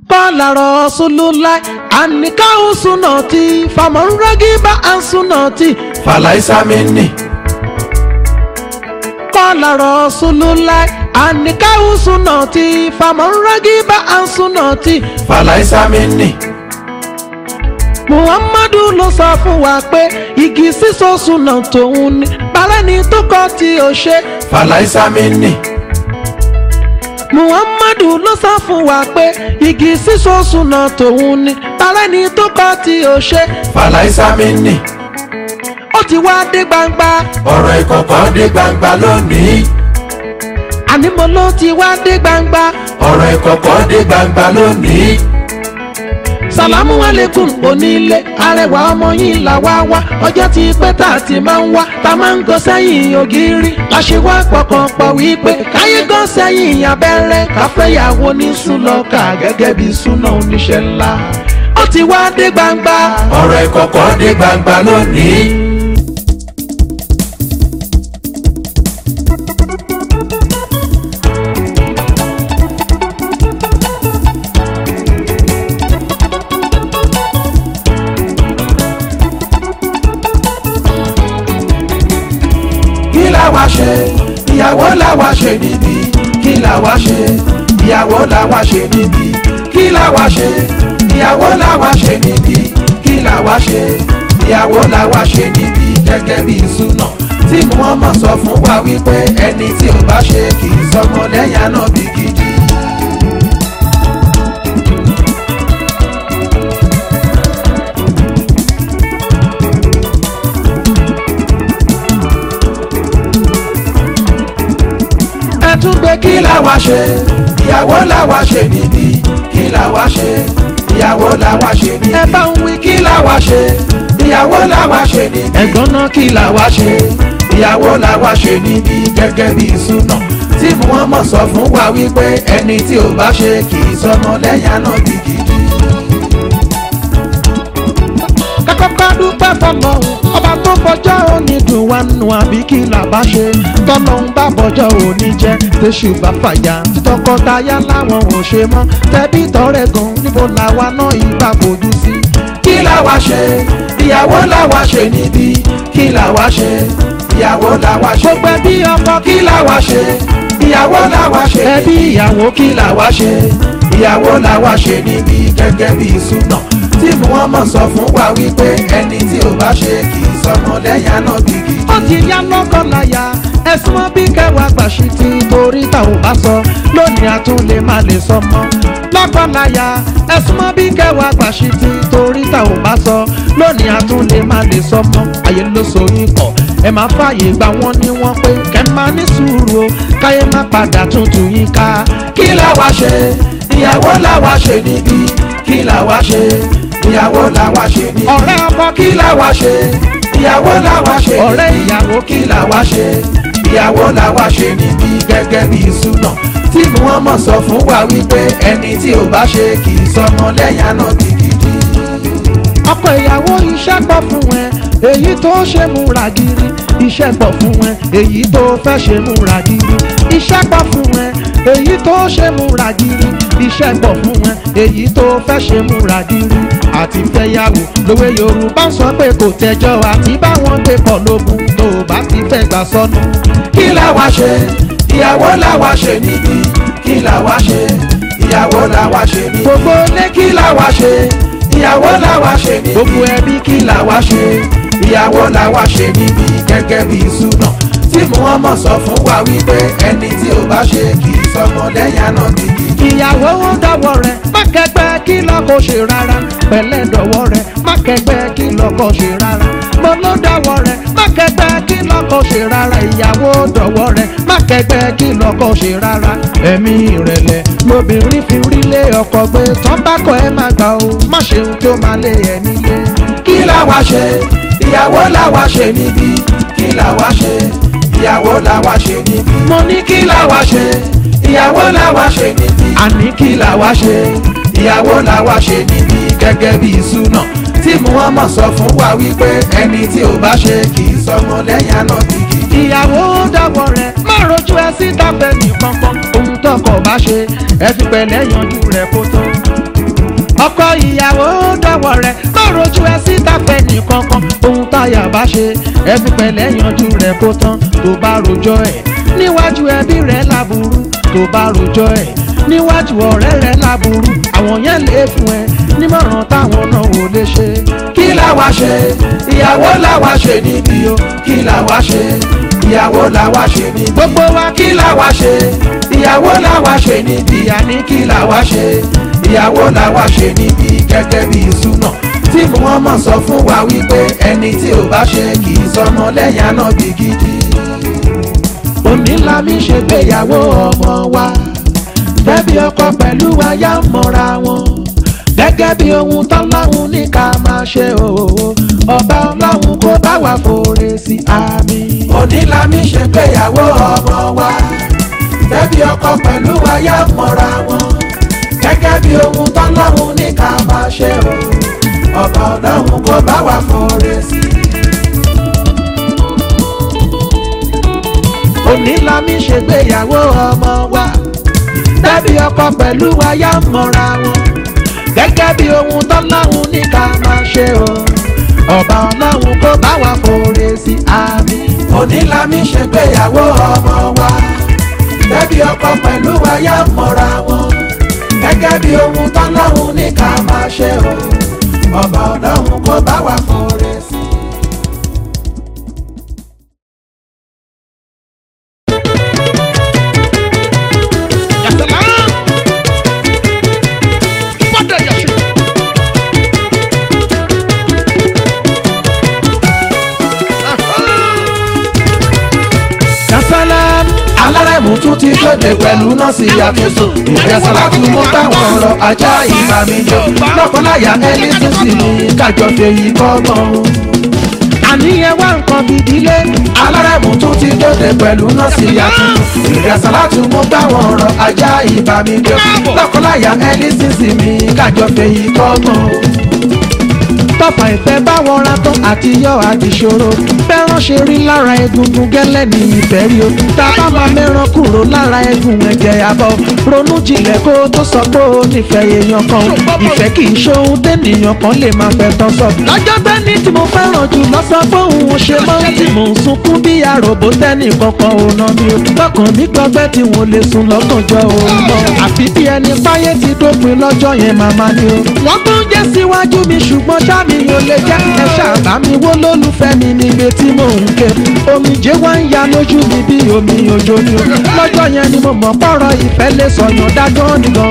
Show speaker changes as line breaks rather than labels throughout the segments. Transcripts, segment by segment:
Qala Rasulullah annikahu sunnati faman ragiba an sunnati
falaisa minni
Qala Rasulullah annikahu sunnati faman ragiba an sunnati
falaisa minni
Muhammadu ló sọ fún wa pé igi sísọ súnà tòun ni balẹ̀ni tó kọ́ tí ó ṣe.
falaisa minni
Muhammadu ló sọ fún wa pé igi sísọ súnà tòun ni balẹ̀ni tó kọ́ tí ó ṣe.
falaisa minni
ó ti wá dé gbangba
ọ̀rọ̀ ìkọ̀kọ̀ dé gbangba lónìí
àní mo ló ti wá dé gbangba.
ọ̀rọ̀ ìkọ̀kọ̀ dé gbangba lónìí
sàlámù alẹ́kùn onílé arẹwà ọmọ yìí là wá wá ọjọ́ tí pẹ́ tá a ti máa ń wá tá a máa ń gọ sẹ́yìn ògiri láṣẹ wá pọkàn pọ̀ wípé káyé gọ sẹ́yìn abẹ́rẹ́ káfẹ́yàwó ní sùlọ́kà gẹ́gẹ́ bí súná oníṣẹ́ ńlá ó ti wá dé gbangba.
ọ̀rọ̀ ìkọ̀kọ̀ dé gbangba lónìí kí la wá ṣe ìyàwó la wá ṣe níbí kí la wá ṣe ìyàwó la wá ṣe níbí kí la wá ṣe ìyàwó la wá ṣe níbí kí la wá ṣe ìyàwó la wá ṣe níbí gẹ́gẹ́ bí súnà tí Muhammad sọ fún wa wípé ẹni tí ò bá ṣe kì í sọmọ lẹ́yìn Ànábì gidi.
ẹ tún gbé kí
kí la wá ṣe ìyàwó la wá ṣe níbí kí la wá ṣe ìyàwó la wá ṣe níbí
ẹ bá ń wí kí
kí la wá ṣe ìyàwó la wá ṣe níbí
ẹ̀gbọ́n náà kí
kí la wá ṣe ìyàwó la wá ṣe níbí gẹ́gẹ́ bí súnà tí Muhammad sọ fún wa wípé ẹni tí ò bá ṣe kì í sọmọ lẹ́yìn Ànábì gidi.
kákọ́kọ́ dúpẹ́ fọlọ́run ọba tó fọjọ́ òní dùn wá nù àbí kí là bá ṣe tọ́lọ́run bá bọjọ́ òní jẹ́ tẹ̀sù bá fàyà tọkọtaya láwọn ò ṣe mọ́ tẹ̀bí tọrẹ gan níbo làwa náà ìgbà fojú sí.
kí la wá ṣe ìyàwó la wá ṣe níbí kí la wá ṣe ìyàwó la wá ṣe
gbogbo ẹbí ọkọ
kí la wá ṣe ìyàwó la wá ṣe
ẹbí ìyàwó
kí la wá ṣe ìyàwó la wá ṣe níbí gẹ́gẹ́ bí súnà tí Muhammad sọ fún wa wípé ẹni tí ò bá ṣe kì í sọmọ lẹ́yìn Ànábì gidi.
ó ti yá lọ́kọ̀ láyà ẹ̀sùn mọ́ bí kẹwàá gbàṣí ti torí tá ò bá sọ lónìí a tún lè má lè sọ mọ́ lọ́kọ̀ láyà ẹ̀sùn mọ́ bí kẹwàá gbàṣí ti torí tá ò bá sọ lónìí a tún lè má lè sọ mọ́ ayé ló so yín pọ̀ ẹ máa fààyè gbà wọ́n ní wọ́n pé kẹ́ máa ní sùúrù o káyé má padà tuntun yín ká
kí la wá ṣe ìyàwó la wá ṣe níbí kí la wá ṣe ìyàwó la wá ṣe níbí
ọ̀rẹ́ ọkọ kí
kí la wá ṣe ìyàwó la wá ṣe níbí
ọ̀rẹ́ ìyàwó kí
kí la wá ṣe ìyàwó la wá ṣe níbí gẹ́gẹ́ bí súnà tí Muhammad sọ fún wa wípé ẹni tí ò bá ṣe kì í sọmọ lẹ́yìn Ànábì gidi.
ọkọ ìyàwó iṣẹ́ pọ̀ fún ẹ èyí tó ṣe múra gírí iṣẹ́ pọ̀ fún ẹ èyí tó fẹ́ ṣe múra gírí iṣẹ́ pọ̀ fún ẹ èyí tó ṣe múra gírí iṣẹ́ pọ̀ fún ẹ èyí tó fẹ́ ṣe múra gírí àti fẹ́yàwó lówe Yorùbá ń sọ pé kò tẹ́jọ́ àti báwọn gbé pọ̀ lógun tó o bá ti fẹ́ gbà sọnù.
kí la wá ṣe ìyàwó la wá ṣe níbí kí la wá ṣe ìyàwó la wá ṣe níbí
gbogbo ilé kí
kí la wá ṣe ìyàwó la wá ṣe níbí
gbogbo ẹbí kí
kí la wá ṣe ìyàwó la wá ṣe níbí gẹ́gẹ́ bí súnà tí Muhammad sọ fún wa wípé ẹni tí ò bá ṣe kì í sọmọ lẹ́yìn Ànábì gidi.
ìyàwó ó dọwọ́ rẹ̀ má kẹgbẹ́ kí lọ́kọ ṣe rárá pẹ̀lẹ́ dọwọ́ rẹ̀ má kẹgbẹ́ kí lọ́kọ ṣe rárá mo ló dọwọ́ rẹ̀ má kẹgbẹ́ kí lọ́kọ ṣe rárá ìyàwó ó dọwọ́ rẹ̀ má kẹgbẹ́ kí lọ́kọ ṣe rárá ẹ̀mí ìrẹ̀lẹ̀ lobìnrin fi rí lé ọkọ gbé tọ́bákọ̀ ẹ má gbà ó má ṣeun tó má lé ẹ nílé.
kí la wá ṣe ìyàwó la wá ṣe níbí kí la wá ṣe ìyàwó la wá ṣe níbí
mo ní kí
kí la wá ṣe ìyàwó la wá ṣe níbí
àní kí
kí la wá ṣe ìyàwó la wá ṣe níbí gẹ́gẹ́ bí súnà tí Muhammad sọ fún wa wípé ẹni tí ò bá ṣe kì í sọmọ lẹ́yìn Ànábì gidi.
ìyàwó dọwọ́ rẹ̀ má rojú ẹ síta fẹ́ nìkan kan ohun tọkọ bá ṣe ẹ fi pẹ̀lẹ́ yanjú rẹ̀ kó tó. ọkọ ìyàwó dọ̀wọ̀ rẹ̀ lọ́rọ̀jú ẹ síta fẹ́ nìkankan ohun táyà bá ṣe ẹbí pẹ̀lẹ́ yanjú rẹ̀ kó tán tó bá rojọ́ ẹ̀ níwájú ẹbí rẹ̀ láburú tó bá rojọ́ ẹ̀ níwájú ọ̀rẹ́ rẹ̀ láburú àwọn yẹn lè fún ẹ nímọ̀ràn táwọn náà ò lè ṣe.
kí làwa ṣe ìyàwó làwa ṣe níbí o kí làwa ṣe ìyàwó làwa ṣe níbí
gbogbo wa kí
kí làwa ṣe ìyàwó làwa ṣe níbí
ìyá ní
kí làwa ṣe ìyàwó làwa ṣe níbí gẹ́gẹ́ bí ìsúná tí Muhammad sọ fún wa wípé ẹni tí ò bá ṣe kì í sọmọ lẹ́yìn anábì gidi.
òní la mi ṣègbéyàwó ọmọ wa bẹ́bí ọkọ pẹ̀lú aya ń mọ̀ra wọn gẹ́gẹ́ bí ohun tọ́láhùn ní ká máa ṣe òwò ọba ọlọ́run kó bá wa fòrè sí àmì.
òní la mi ṣègbéyàwó ọmọ wa bẹ́bí ọkọ pẹ̀lú aya ń mọ̀ra wọn gẹ́gẹ́ bí ohun tọ́lọ́run ní ká máa ṣe o ọba ọlọ́run kó bá wa fòrè sí i.
òní la mi ṣègbéyàwó ọmọ wa bẹ́bí ọkọ pẹ̀lú aya ń mọ̀ra wọn gẹ́gẹ́ bí ohun tọ́láhùn ní ká máa ṣe o ọba ọlọ́run kó bá wa fòrè sí àmì.
òní la mi ṣègbéyàwó ọmọ wa bẹ́bí ọkọ pẹ̀lú aya ń mọ̀ra wọn gẹ́gẹ́ bí ohun tọ́lọ́run ní ká máa ṣe o ọba ọlọ́run kó bá wa fòrè sí i.
Yasalam.
alárẹ̀mú tún ti kéde pẹ̀lú nọ́ọ̀sì àtúnṣe ìfẹsọ̀lá tún mú táwọn ọ̀rọ̀ ajá ìbámijọ́ lọ́kọ́láyà ẹni tún sì ní kájọ fèyí kọ́gbọ́n.
àníyàn wá nǹkan fìdílé.
alárẹ̀mú tún ti kéde pẹ̀lú nọ́ọ̀sì àtúnṣe ìfẹsọ̀lá tún mú táwọn ọ̀rọ̀ ajá ìbámijọ́ lọ́kọ́láyà ẹni tún sì ní kájọ fèyí kọ́gbọ́n.
tọ́fà ìfẹ́ bá wọn ra tán àti yọ àdìṣòro fẹ́ràn ṣe rí lára egungun gẹ́lẹ́ ní ìfẹ́ rí o tá a bá máa mẹ́ràn kúrò lára egun ẹ̀jẹ̀ àbọ̀ ronú jinlẹ̀ kó o tó sọ pé o nífẹ̀ẹ́ èèyàn kan o ìfẹ́ kì í ṣohun tẹ́nìyàn kan lè máa fẹ́ tán sọ. lọ́jọ́ tẹ́ni tí mo fẹ́ràn jù lọ́sàn pé òun ṣe mọ́ tí mò ń sunkún bí àròbó tẹ́nì kankan ò ná mi o lọ́kàn mi gbọ́gbẹ́ tí wọ́n lè sùn lọ́gànjọ́ òun mọ́ àfi bí ẹni páyé ti dópin lọ́jọ́ yẹn màmá ni o. wọ́n tún jẹ́ síwájú mi ṣùgbọ́n ṣá mi ò lè jẹ́ ẹ ṣàbá mi wó lólùfẹ́ mi níbi tí mò ń ké omijé wá ń ya lójú mi bí omi òjò ni o lọ́jọ́ yẹn ni mo mọ̀ pọ̀rọ̀ ìfẹ́ lè sọ̀yàn dájọ́ nìkan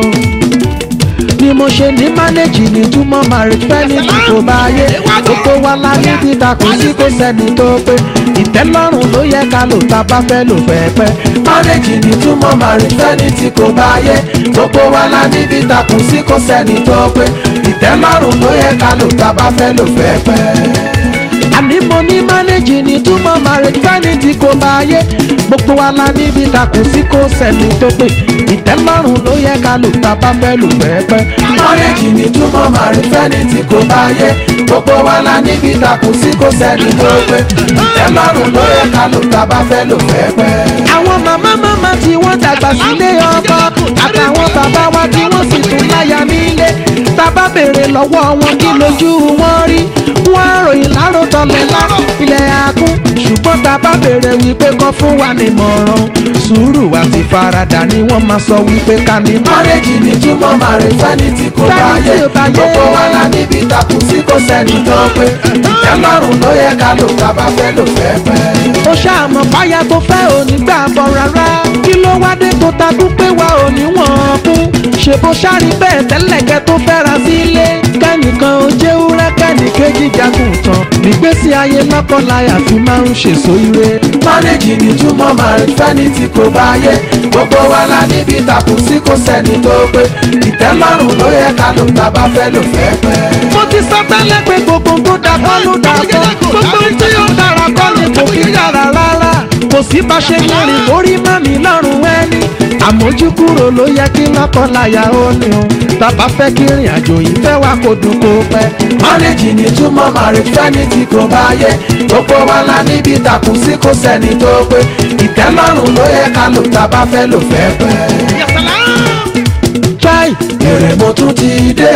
ni mo ṣe ní mánéjì ní túmọ̀ marriage fẹ́ ní kò bá yé gbogbo wa la ní títa kò sí kò sẹ́ni tó pé ìtẹ́lọ́rùn ló yẹ ká lò tá a bá fẹ́ lò fẹ́ pẹ́.
márèjì ní túmọ̀ màrí fẹ́ni tí kò bá yé gbogbo wa la níbi takùn sí kò sẹ́ni tó pé ìtẹ́lọ́rùn ló yẹ ká lò tá a bá fẹ́ lò fẹ́ pẹ́.
àní mo ní mánéjì ní túmọ̀ marriage fẹ́ni tí kò bá yé gbogbo wa la níbi takùn sí kò sẹ́ni tó pé ìtẹ́lọ́rùn ló yẹ ká lò tá a bá fẹ́ lò fẹ́ pẹ́.
márèjì ní túmọ̀ màrí fẹ́ni tí kò bá yé gbogbo wa la níbi takùn sí kò sẹ́ni tó pé ìtẹ́lọ́rùn ló yẹ ká lò tá a bá fẹ́ lò fẹ́ pẹ́.
àwọn màmá màmá tí wọ́n dàgbà sílé ọkọ àtàwọn bàbá wa tí wọ́n sì tún láya nílé tábà béèrè lọ́wọ́ wọn kí lójú wọn rí wọ́n á ròyìn láròtọ́ lẹ́la ilẹ̀ akún ṣùgbọ́n tábà béèrè wípé kọ́ fún wa nímọ̀ràn sùúrù àti faradà ni wọ́n máa sọ wípé ká ní mọ́.
márèjì ní túmọ̀ màrí fẹ́ni tí kò bá
Fẹ́ni
yé
tí ò bá yé.
gbogbo wa la níbi takùn sí kò sẹ́ni tó pé ìtẹ́lọ́rùn ló yẹ ká lò tá a bá fẹ́ lò fẹ́ pẹ́.
ó ṣàmọ̀ báyà tó fẹ́ òní gbà bọ̀ rárá kí ló wá dé tó takú pé wa ò ní wọ̀n kú ṣe bó ṣáàrí bẹ́ẹ̀ tẹ́lẹ̀kẹ́ tó fẹ́ra sílé kẹ́nìkan ó jẹ́ wúrẹ́ kẹ́nìkejì jagun tán nígbésí ayé lọ́kọ̀láyà fi máa ń ṣèso ire.
márèjì ní túmọ̀ màrí fẹ́ni tí kò bá yé gbogbo wa la níbi takùn sí kò sẹ́ni tó pé ìtẹ́lọ́rùn ló yẹ ká lò tá a bá fẹ́ lò fẹ́ pẹ́.
mo ti sọ tẹ́lẹ̀ pé gbogbo tó da kọ́ ló dà kọ́ gbogbo tí ó dára kọ́ ni kò kí dára rárá kò sí bá ṣe ní rìn lórí mọ́mí lọ́rùn ẹni àmójúkúrò ló yẹ kí lọ́kọ̀láyà ó ní o tàbá fẹ́ kí ìrìn àjò yìí fẹ́ wá kó dùn kó pẹ́.
márèjì ní túmọ̀ màrí fẹ́ni tí kò bá yé gbogbo wa la níbi takùn sí kò sẹ́ni tó pé ìtẹ́lọ́rùn ló yẹ ká lò tá a bá fẹ́ lò fẹ́ pẹ́.
chai
èrè mo tún ti dé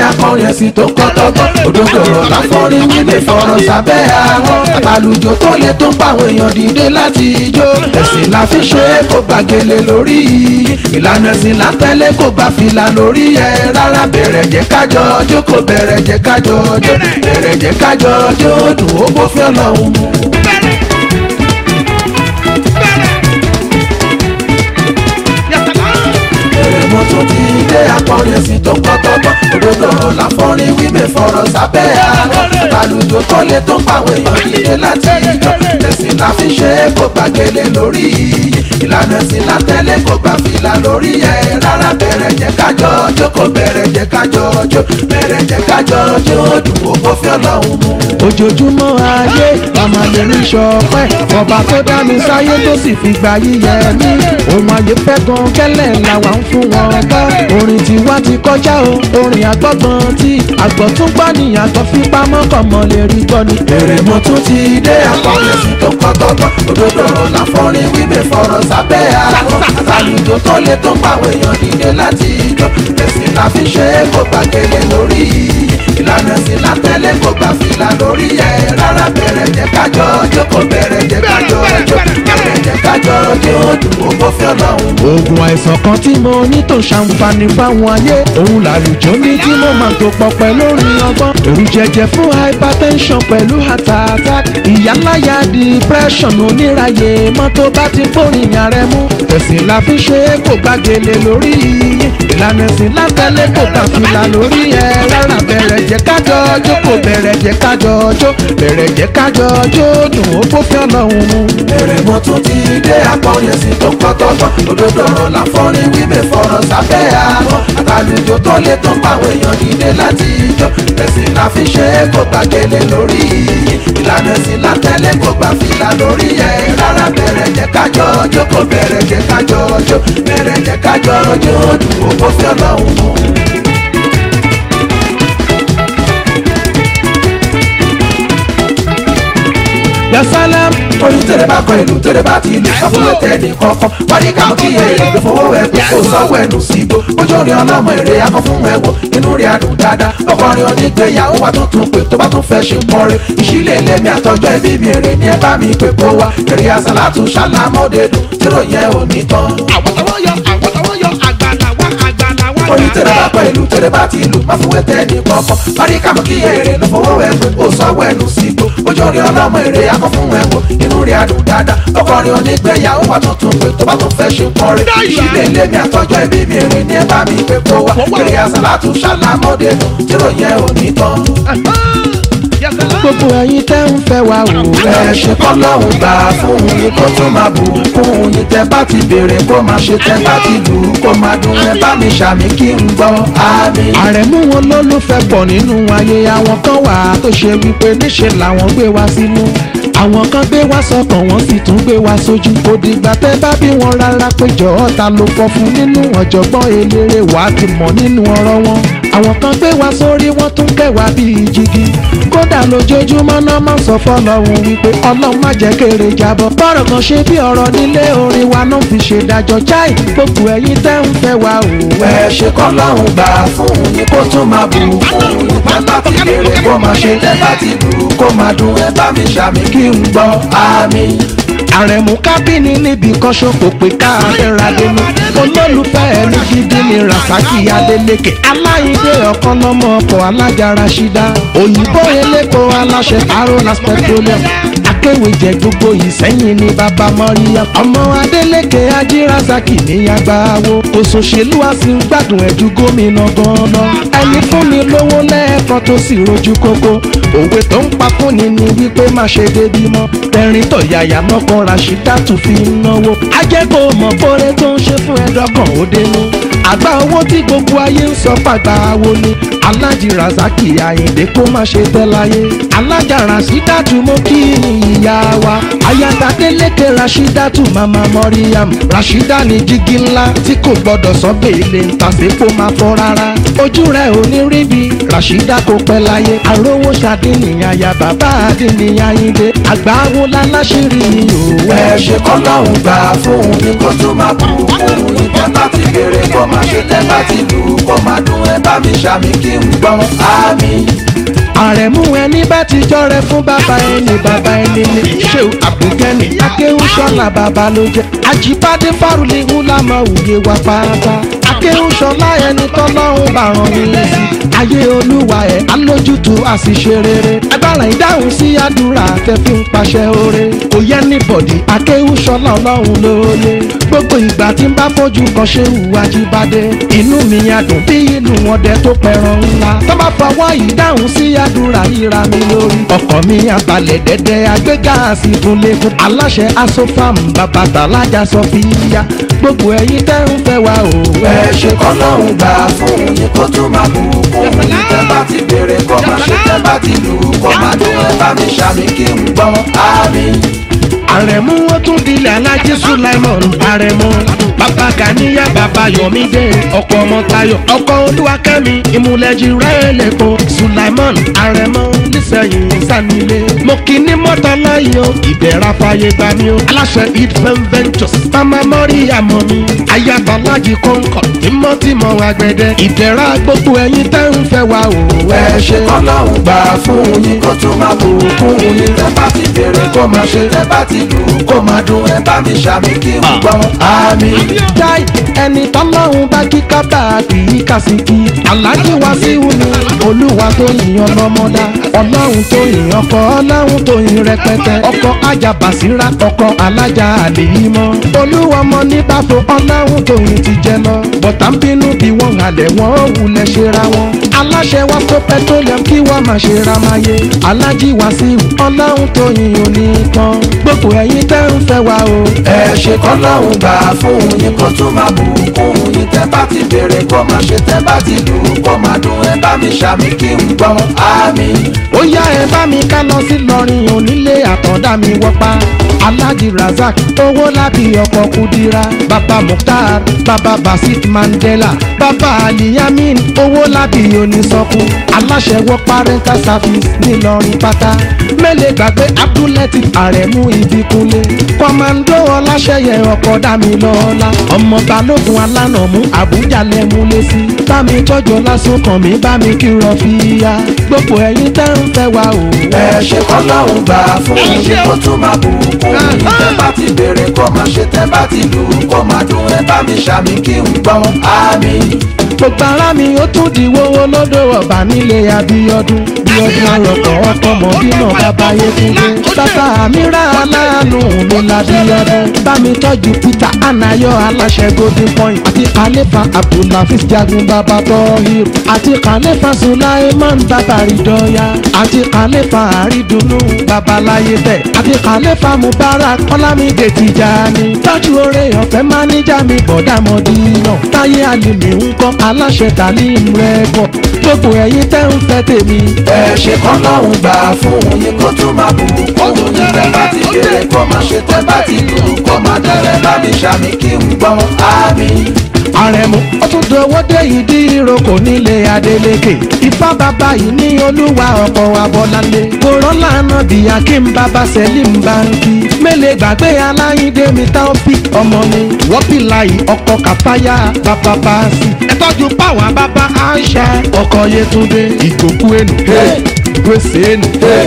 akọrin ẹ̀sìn tó kọ́ tọ́gbọ́n òdodo ọ̀rọ̀ láfọ́rin wílé fọ̀rọ̀ sábẹ́ àwọn àtàlùjọ tó lè tó ń pa àwọn èèyàn dìde láti ijó ẹ̀sìn la fi ṣe é kó gbàgede lórí ìlànà ẹ̀sìn látẹ́lé kó gbà fìlà lórí ẹ̀ rárá bẹ̀rẹ̀ jẹ́ kájọ ọjọ́ kò bẹ̀rẹ̀ jẹ́ kájọ ọjọ́ bẹ̀rẹ̀ jẹ́ kájọ ọjọ́ dùn ó bó fẹ́ lọ́hùn mu. èrè mo tún ti dé akọrin ẹ̀sìn tó kọ́ tọ́gbọ́n òdodo ọ̀rọ̀ láfọ́rin wíwé fọ̀rọ̀ sábẹ́ àwọn àlùjọ tó lè tó ń pàwọn èèyàn dìde láti ìjọ ẹ̀sìn la fi ṣe é kó gbàgede lórí ìlànà ẹ̀sìn látẹ́lẹ̀ kó gbà fìlà lórí ẹ̀ rárá bẹ̀rẹ̀ jẹ́ kájọ ọjọ́ kò bẹ̀rẹ̀ jẹ́ kájọ ọjọ́ bẹ̀rẹ̀ jẹ́ kájọ ọjọ́ dùn ó kó fi ọlọ́run mu.
ojoojúmọ́ ayé màmá lè rí ṣọpẹ́ ọba tó dá mi sáyé tó sì fi gba yíyẹ mí ohun ayé fẹ́ gan kẹ́lẹ́ làwa ń fún wọn gbọ́ orin tiwa ti kọjá o orin àgbọ̀gbọ̀n tí àgbọ̀túngbà ní àgbọ̀ fipamọ́ kọ̀mọ́ lè rí gbọ́ ni.
èrè mo tún ti dé akọrin ẹ̀sìn tó kọ́ tọ́gbọ́n òdodo ọ̀rọ̀ láfọ́rin wíwé fọ̀rọ̀ sábẹ́ àwọn àlùjọ tó lè tó ń pàwọn èèyàn dìde láti ìjọ ẹ̀sìn la fi ṣe é kó gbàgede lórí ìlànà ẹ̀sìn látẹ́lẹ̀ kó gbà fìlà lórí ẹ̀ rárá bẹ̀rẹ̀ jẹ́ kájọ ọjọ́ kò bẹ̀rẹ̀ jẹ́ kájọ ọjọ́ bẹ̀rẹ̀ jẹ́ kájọ ọjọ́ dùn ó bó fẹ́ lọ́hùn mu.
oògùn àìsàn kan tí mo ní tó ṣàǹfààní fáwọn ayé òun làlùjọ ní tí mo máa tó pọ̀ pẹ̀lú orin ọgbọ́n èrù jẹjẹ fún hypertension pẹ̀lú heart attack ìyáláyà depression oníráyè mọ́tò bá ti fòrìn ààrẹ mú ẹ̀sìn la fi ṣe é kò gbàgede lórí yín ìlànà ẹ̀sìn látẹ̀lé kò kà fìlà lórí ẹ̀ rárá bẹ̀rẹ̀ jẹ́ kájọ ọjọ́ kò bẹ̀rẹ̀ jẹ́ kájọ ọjọ́ bẹ̀rẹ̀ jẹ́ kájọ ọjọ́ dùn ó kó fi ọlọ́run mu.
èrè mo tún ti dé akọrin ẹ̀sìn tó kọ́ tọ́gbọ́n òdodo ọ̀rọ̀ láfọ́rin wíwé fọ̀rọ̀ sábẹ́ àwọn àtàlùjọ tó lè tó ń pàwọn èèyàn dìde láti ìjọ ẹ̀sìn la fi ṣe é kó gbàgede lórí ìlànà ẹ̀sìn látẹ́lẹ̀ kó gbà fìlà lórí ẹ̀ rárá bẹ̀rẹ̀ jẹ́ kájọ ọjọ́ kò bẹ̀rẹ̀ jẹ́ kájọ ọjọ́ bẹ̀rẹ̀ jẹ́ kájọ ọjọ́ dùn ó kó fi ọlọ́run mu.
yasalam
orin tẹ̀lé bá kọ ìlú tẹ̀lé bá ti lù káfíńlẹ̀ tẹ̀lé kọ̀ọ̀kan wọ́n ní káwọn kí èrè ló fowó ẹ̀ pé kó sanwó ẹnu sí igbó ojú orin ọlọ́mọ èrè akọ fún ẹ̀wọ̀ inú rẹ̀ adùn dáadáa ọkọrin onígbéyàwó wa tó tún pè tó bá tún fẹ́ ṣe pọ́n rẹ̀ ìṣílẹ̀ ilé mi àtọ́jọ́ ẹbí mi èrè ní ẹ bá mi pè kó wa èrè àsálàtù ṣàlámọ́dé dùn tírò yẹn ò ní tán.
àwọn tọwọ́ yọ àwọn tọwọ́ yọ àgbàlá wa àgbàlá wa.
orin tẹ̀lé bá kọ ìlú tẹ̀lé bá ti lù má fún ẹtẹ ní kọ̀ọ̀kan wọ́n ní káwọn kí èrè ló fowó ẹ̀ pé kó sanwó ẹnu sí igbó ojú orin ọlọ́mọ èrè akọ fún ẹ̀wọ̀ inú rẹ̀ adùn dáadáa ọkọrin onígbéyàwó wa tó tún pè tó bá tún fẹ́ ṣe pọ́n rẹ̀ ìṣílẹ̀ ilé mi àtọ́jọ́ ẹbí mi èrè ní ẹ bá mi pè kó wa èrè àsálàtù ṣàlámọ́dé dùn tírò yẹn ò ní tán.
gbogbo ẹ̀yin tẹ́ ń fẹ́ wa wò.
ẹ ṣe kọ́ lọ́hùn gbà fún yín kó tó máa bù fún yín tẹ́ bá ti béèrè kó máa ṣe tẹ́ bá ti lù ú kó máa dùn ẹ bá mi ṣàmì kí n gbọ́ àmín.
àrẹ̀mú wọn lólùfẹ́ pọ̀ nínú ayé àwọn kan wà tó ṣe wípé níṣẹ́ làwọn gbé wá sínú àwọn kan gbé wá sọ́kàn wọ́n sì tún gbé wá sójú kò dìgbà tẹ́ bá bí wọn rárá péjọ ọ̀tá ló fọ́ fún nínú ọ̀jọ̀gbọ́n eléré wàá ti mọ̀ nínú ọ̀rọ̀ wọn àwọn kan gbé wá sórí wọ́n tún kẹwàá bíi jígí kódà lójoojúmọ́ náà máa sọ fọlọ́run wípé ọlọ́run má jẹ́ kéré jábọ́ bọ́rọ̀ kan ṣe bí ọ̀rọ̀ nílé orin wa náà fi ṣe dájọ́ chai gbogbo ẹ̀yin tẹ́ ń fẹ́ wa ò wẹ́.
ẹ ṣe kọ́ lọ́hùn gbà fún yín kó tún máa bù fún yín tẹ́ bá ti béèrè kó máa ṣe tẹ́ bá ti lù ú kó máa dùn ẹ bá mi ṣàmì kí n gbọ́ àmín.
àrẹ̀mú kábínì níbi kan ṣòkò pé káàdẹ́ra dénú olólùfẹ́ ẹni gidi ni rasaki adeleke aláìdé ọ̀kan lọ́mọ ọkọ̀ alájàra ṣídá òyìnbó elépo aláṣẹ arolas petroleum akéwìjẹ gbogbo ìsẹ́yìn ní bàbá mọ́ríyá ọmọ adeleke ajírasaki níyàgbáwo òṣòṣèlú a sì ń gbádùn ẹ̀jú gómìnà gan-an ẹni fún mi lówó lẹ́ẹ̀kan tó sì rojú kókó òwe tó ń pa fúnni ni wípé má ṣe débi mọ́ tẹ̀rín tọ̀yàyà mọ́kàn Rashidatu fi ń náwó ajẹ́kọ̀ọ́ mọ̀ bóre tó ń ṣe fún ẹ̀dọ́kàn ó dénú àgbà owó tí gbogbo ayé ń sọ pàgbà wo ni alájì razaki àyìndé kó má ṣe tẹ́ láyé alájà Rashidatu mo kí ìyá wa ayatadélékè Rashidatu mama mọ́ríyàm Rashida ní jígí ńlá tí kò gbọ́dọ̀ sọ bèèlè ń tàṣépò máa fọ́ rárá ojú rẹ̀ ò ní rí bí Rashida kò pẹ́ láyé àrówó ṣàdínìyàn ya bàbá àdínìyàn àyìndé àgbà wo láláṣírí òwe.
ẹ ṣe kọ́ lọ́hùn gbà fún yín kó tún máa bù fún yín tẹ́ bá ti béèrè kó máa ṣe tẹ́ bá ti lù ú kó máa dún ẹ bá mi ṣàmì kí n gbọ́ àmì.
àrẹ̀mú ẹni bá ti jọrẹ fún bàbá ẹni bàbá ẹni ni ṣé àbùkẹ́ni akéwùsọ̀lá bàbá ló jẹ́ àjíbádé fárúlé ńlámọ̀ òye wa pátá akéwùsọ̀lá ẹni tọ́lọ́hún bá rán ní lẹ́sí ayé olúwa ẹ̀ alójútu àṣìṣe rere agbára ìdáhùn sí àdúrà tẹ fi ń paṣẹ oore kò yẹ ní bọ̀dì akéwùsọ̀lá ọlọ́run lóye gbogbo ìgbà tí n bá fojú kan ṣe hùwà jíbádé inú mi á dùn bí ìlú wọn dẹ tó pẹran ńlá tó bá fọwọ́ ìdáhùn sí àdúrà yíra mi lórí ọkọ̀ mi abalẹ̀ dẹ́dẹ́ agbéga àsìkúnlẹ̀kùn aláṣẹ asofam bàbá tàlájà sọfíà gbogbo ẹ̀yin tẹ́ ń fẹ́ wa o.
ẹ ṣe kọ́ lọ́hùn gbà fún yín kó tún máa bù kún yín tẹ́ bá ti béèrè kó máa ṣe tẹ́ bá ti lù ú kó máa dún ẹ bá mi ṣàmì kí n gbọ́ àmì.
àrẹ̀mú ó tún dilẹ̀ alájí sulaimon àrẹ̀mú bàbá ganiya bàbá yomide ọkọ ọmọ tayo ọkọ olúwakẹ́mi ìmúlẹ̀jì rẹ̀ lẹ́kọ̀ọ́ sulaimon àrẹ̀mú nísẹ̀yìn sanilé mo kì í ní mọ́tò lọ́yìn o ìbẹ̀rẹ̀ afáyé gbà mí o aláṣẹ idfem ventures mama mọ́rí àmọ́ mi ayaba alájí kọ́ńkọ̀ tímọ́tímọ́ àgbẹ̀dẹ ìbẹ̀rẹ̀ gbogbo ẹ̀yin tẹ́ ń fẹ́ wa o.
ẹ ṣe kọ́ lọ́hùn gbà fún yín kó tún máa bù kún yín tẹ́ bá ti béèrè kó máa ṣe tẹ́ bá ti lù ú kó máa dún ẹ bá mi ṣàmì kí n gbọ́ àmì.
Jai ẹni tọ́lọ́run bá kí kábà kì í kàsìkì. Aláàjì wá sí wúni, olúwa tó yìnyín ọlọ́mọdá. Ọlọ́run tó yìnyín ọkọ, ọlọ́run tó yìn rẹpẹtẹ. Ọkọ ajá bàṣírà, ọkọ alájà àlèyímọ́. Olúwa ọmọ ní bàbá ọlọ́run tó yìn ti jẹ lọ. Bọ̀tà ń bínú bí wọ́n halẹ̀ wọ́n ò wulẹ̀ ṣera wọn. Aláṣẹ wa tó petroleum kí wọ́n máa ṣe ra máa yé. Aláàjì wá sí ọlọ́run tó yìn òní kan. Gbogbo ẹ̀yin tẹ́ ń fẹ́ wa o.
ẹ ṣe kọ́ lọ́hùn gbà fún yín kó tún máa bù kún yín tẹ́ bá ti béèrè kó máa ṣe tẹ́ bá ti lù ú kó máa dún ẹ bá mi ṣàmì kí n gbọ́ àmì.
ó yá ẹ bá mi ká lọ sí lọrin onílé àtọ̀dá mi wọ́pá alhaji razak owó lábí ọkọ̀ kudira baba mukhtar baba basit mandela baba aliyamin owó lábí onísọkù aláṣẹ wọ́pá rental service ńìlọrin pátá mẹ́lẹ̀ gbàgbé abdulatif aremu ìbíkúnlé kọ́mándó ọláṣẹ́yẹ ọkọ̀ dámilọ́lá ọmọ balógun alánàmú àbújá lẹ́múlé sí bámi tọ́jú lásán kàn mí bámi kí rọ fi ya gbogbo ẹ̀yin tẹ́ ń fẹ́ wa o.
ẹ ṣe kọ́ lọ́hùn gbà fún yín kó tún máa bù kún yín tẹ́ bá ti béèrè kó máa ṣe tẹ́ bá ti lù ú kó máa dún ẹ bá mi ṣàmì kí n gbọ́ àmì.
gbogbo ara mi ó tún di wọ́wọ́ lọ́dọ̀ ọ̀bà nílé abíọ́dún bíọ́dún arọ̀kọ̀ ọkọ̀ mọ̀dínà bàbá yétúndé bàbá àmírà aláàánú mi labíọ́dún bámi tọ́jú peter anayo aláṣẹ golden point àti kàlẹ́fà abdulhafiz jagun bàbá tọ́hìr àti kàlẹ́fà sulaiman bàbá ridọ́yà àti kàlẹ́fà àrídùnnú bàbá láyé tẹ̀ àti kàlẹ́fà mubarak ọlámídé tìjàní tọ́jú oore ọ̀fẹ́ máníjà mi bọ̀dá mọ̀dínà táyé àlùmí ń kọ́ aláṣẹ tàlím rẹ́kọ̀ gbogbo ẹ̀yin tẹ́ ń fẹ́ tèmi.
ẹ ṣe kọ́ lọ́hùn gbà fún yín kó tún máa bù kún yín tẹ́ bá ti béèrè kó máa ṣe tẹ́ bá ti lù ú kó máa dún ẹ bá mi ṣàmì kí n gbọ́ àmì.
àrẹ̀mú ó tún dọwọ́ dé ìdí ìrókò nílé adélékè ifá bàbá yìí ní olúwa ọkọ̀ abọ́lálé kòrán lànà bí akim bàbá sẹ́lìm báńkì mélèé gbàgbé aláyíndé mi táọ́pì ọmọ ni wọ́pì láyì ọkọ̀ kàfáyà bàbá báàsì ẹ tọ́jú páwọn bàbá aisha ọkọ̀ yẹtúndé ìgbòkú ẹnu gbèsè ẹnu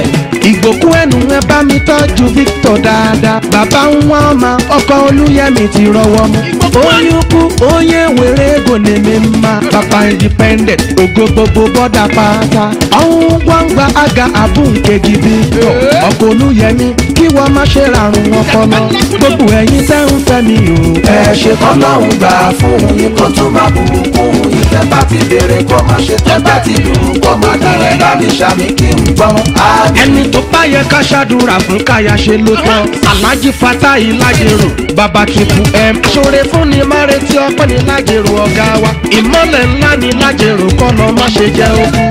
ìgbòkú ẹnu ẹ bá mi tọ́jú victor dáadáa bàbá ń wá ọmọ ọkọ̀ olúyẹmí ti rọwọ́ mú oyún kú onye were ego na-eme mma papa independent ogo gbogbo bọda pata ọnwụ ngwa ngwa aga abụ nke gị biko ọkọ olúyẹmí kí wọ́n má ṣe ràrùn ọpọlọ gbogbo ẹ̀yin tẹ́ ń fẹ́ mi o.
ẹ ṣe kọ́ lọ́hùn gbà fún yín kó tún máa bù kún yín tẹ́ bá ti béèrè kó máa ṣe tẹ́ bá ti lù ú kó máa dún ẹ bá mi ṣàmì kí n gbọ́ àmì.
ẹni tó bá yẹ ká ṣàdúrà fún káyà ṣe ló tán alhaji fatahi lajero baba triple m ṣoore fún ni má retí ọpẹ́ ní lajero ọ̀gá wa ìmọ̀lẹ̀ ńlá ní lajero kọ́nà má ṣe jẹ́ ogun ọkọ̀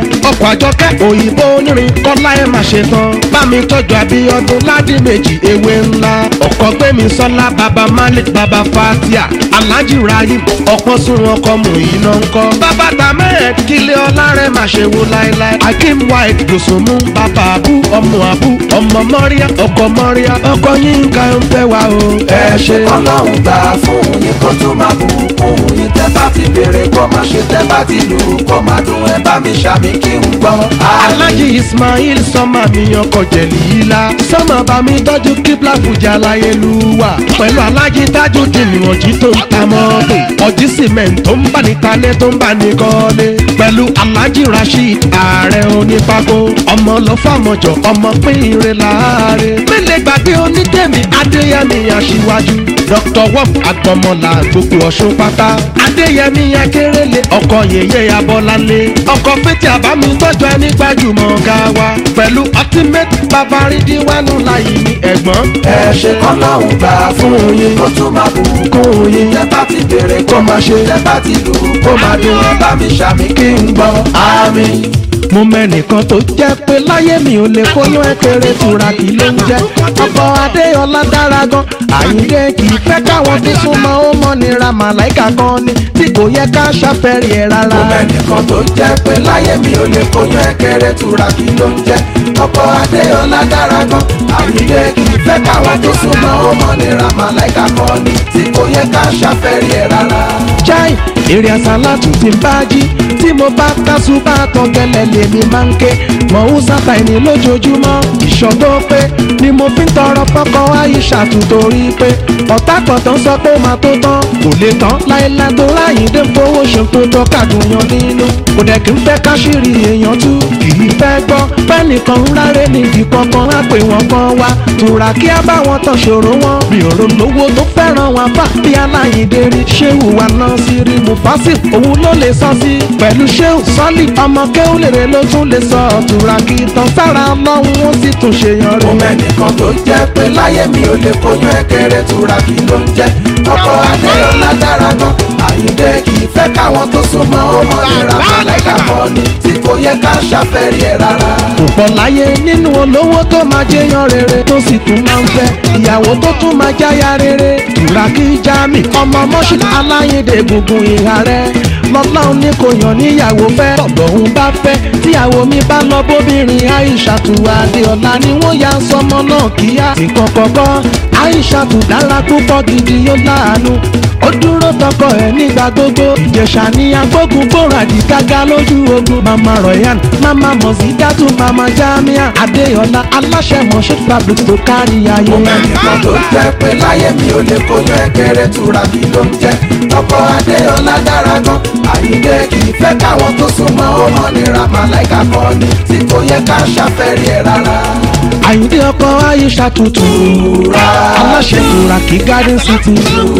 ọkọ̀ àjọkẹ́ òyìnbó onírin kọ́lá ẹ̀ máa ṣe tán bá mi tọ́jú àbíọ́dún ládì méjì ewé ńlá ọkọ̀ gbẹ̀mí sọ́lá baba malik baba fatia alhaji rahim ọ̀pọ̀ sùn ọkọ̀ mú iná ńkọ́ bàbá tamed kílé ọlá rẹ̀ máa ṣe wo láéláé akim white dòsùnmú bàbá àbú ọmọ àbú ọmọ mọ́ríà ọkọ̀ mọ́ríà ọkọ̀ yínká ń fẹ́ wa o ẹ ṣe.
ọlọ́run gbà fún yín kó tún máa bù kún yín tẹ́ bá ti béèrè kó máa ṣe tẹ́ bá ti lù kó máa dùn ẹ bá mi ṣàmì kí n gbọ́.
alhaji ismail sọmọ mi ọkọ̀ jẹ̀lìlá sọmọ bá mi tọ́jú kíbla fújà láyélúwà pẹ̀lú alhaji tájú dìnnìwọ̀njì tó ń ta mọ́tò ọjí cement tó ń bá ní talẹ̀ tó ń bá ní kọ́lé pẹ̀lú alhaji rasheed ààrẹ onípákó ọmọ lọ fàmọ̀jọ ọmọ pínrin láàárẹ̀ mẹ́lẹ̀ gbàgbé onídẹ̀mí adéyẹmí aṣíwájú dr wọ́n agbọmọlá gbogbo ọ̀ṣun pátá adéyẹmí akérèlé ọkọ yèyé abọ́lálé ọkọ pété àbámi tọ́jú ẹni gbajúmọ̀ ga wa pẹ̀lú ultimate babaridi wánú láyé ní ẹ̀gbọ́n
ẹ ṣe kọ́lọ́run gbà fún yín kó tún máa bù kún yín tẹ́ bá ti béèrè kó máa ṣe tẹ́ bá ti lù kó máa dùn ẹ bá mi ṣàmì kí n gbọ́. àmín.
mo mẹ́nìkan tó jẹ́ pé láyé mi ò lè kóyún ẹ̀kẹ́rẹ́ tura kì ló ń jẹ́ ọkọ̀ adéọlá dára gan àyíndé kì í fẹ́ káwọn tó súnmọ́ ó mọ́ nira màláìka kan ni tí kò yẹ ká ṣàfẹ́rí ẹ̀ rárá.
mo mẹ́nìkan tó jẹ́ pé láyé mi ò lè kóyún ẹ̀kẹ́rẹ́ tura kí ló ń jẹ́ ọkọ̀ adéọlá dára gan àyíndé kì í fẹ́ káwọn tó súnmọ́ ó mọ́ nira màláìka kan ni tí kò yẹ ká ṣàfẹ́rí ẹ̀ rárá.
chai èrè àsálàtù ti ń bá jí tí mo bá kásù bá tán gẹ́lẹ́ lèmi máa ń ké mọ̀ ń sábà ẹni lójoojúmọ́ ìṣọ́gbó pé ni mo fi ń tọrọ fọ́kọ àyíṣàtù torí pé ọ̀tá kọ̀tàn sọ pé ó máa tó tán kò lè tán láéláé tó ráyìndé ń fowó ṣe tó tọ́ kàdùnyàn nínú kò dẹ̀ kí n fẹ́ káṣírí èèyàn tú kì í fẹ́ gbọ́ pẹ́nìkan ń rárẹ̀ nídìí kankan á pè wọ́n kan wá tura kí á bá wọn tán ṣòro wọn mi ò rò lówó tó fẹ́ràn wọn fà bí aláyìndé rí ṣéwù wa náà sí rí mufasif òun ló lè sọ sí pẹ̀lú ṣéwù sọ́lì ọmọ kéwù lèrè ló tún lè sọ tura kí tán sára ọlọ́run ó sì tún ṣe yan
mo
rẹ̀.
mẹ́nìkan tó jẹ́ pé láyé mi ò lè kóyún ẹ̀kẹ́rẹ́ tura kí ló ń jẹ́ ọkọ̀ adéọlá dára gan àyíndé kì í fẹ́ káwọn tó súnmọ́ ọmọ nira màláìka kan ni tí kò yẹ ká ṣàfẹ́rí ẹ̀ rárá.
kò pọ̀ láyé nínú olówó tó máa jẹyàn rere tó sì tún máa ń fẹ́ ìyàwó tó tún máa jáya rere tùràkì jami ọmọ mọ́ṣú aláyédè gbùngbùn ìhà rẹ̀ lọ́lọ́run ní kò yàn níyàwó fẹ́ tọ̀gbọ̀hún bá fẹ́ tíyàwó mi bá lọ bóbìnrin aishatu adéọlá ni wọ́n ya sọmọ náà kíá nǹkan kọ̀ọ̀kan aishatu dára púpọ̀ gidi yóò láàánú ó dúró tọkọ ẹ nígbà gbogbo ìjẹsà ní agbógun gbòòrò àdìgágá lójú ogun mama royan mama mọ̀sídátù mama jamia adéọlá aláṣẹ mọ̀ṣẹ́ fabric tó kárí ayé.
mo mẹ́nìkan tó jẹ́ pé láyé mi ò lè kóyún ẹ̀kẹ́rẹ́ tura kí ló ń jẹ́ ọkọ̀ adéọlá dára gan àyíndé kì í fẹ́ káwọn tó súnmọ́ ọmọ nira màláìka kan ni tí kò yẹ ká ṣàfẹ́rí ẹ̀ rárá.
àyíndé ọkọ aisha tuntun aláṣẹ tura kí garden city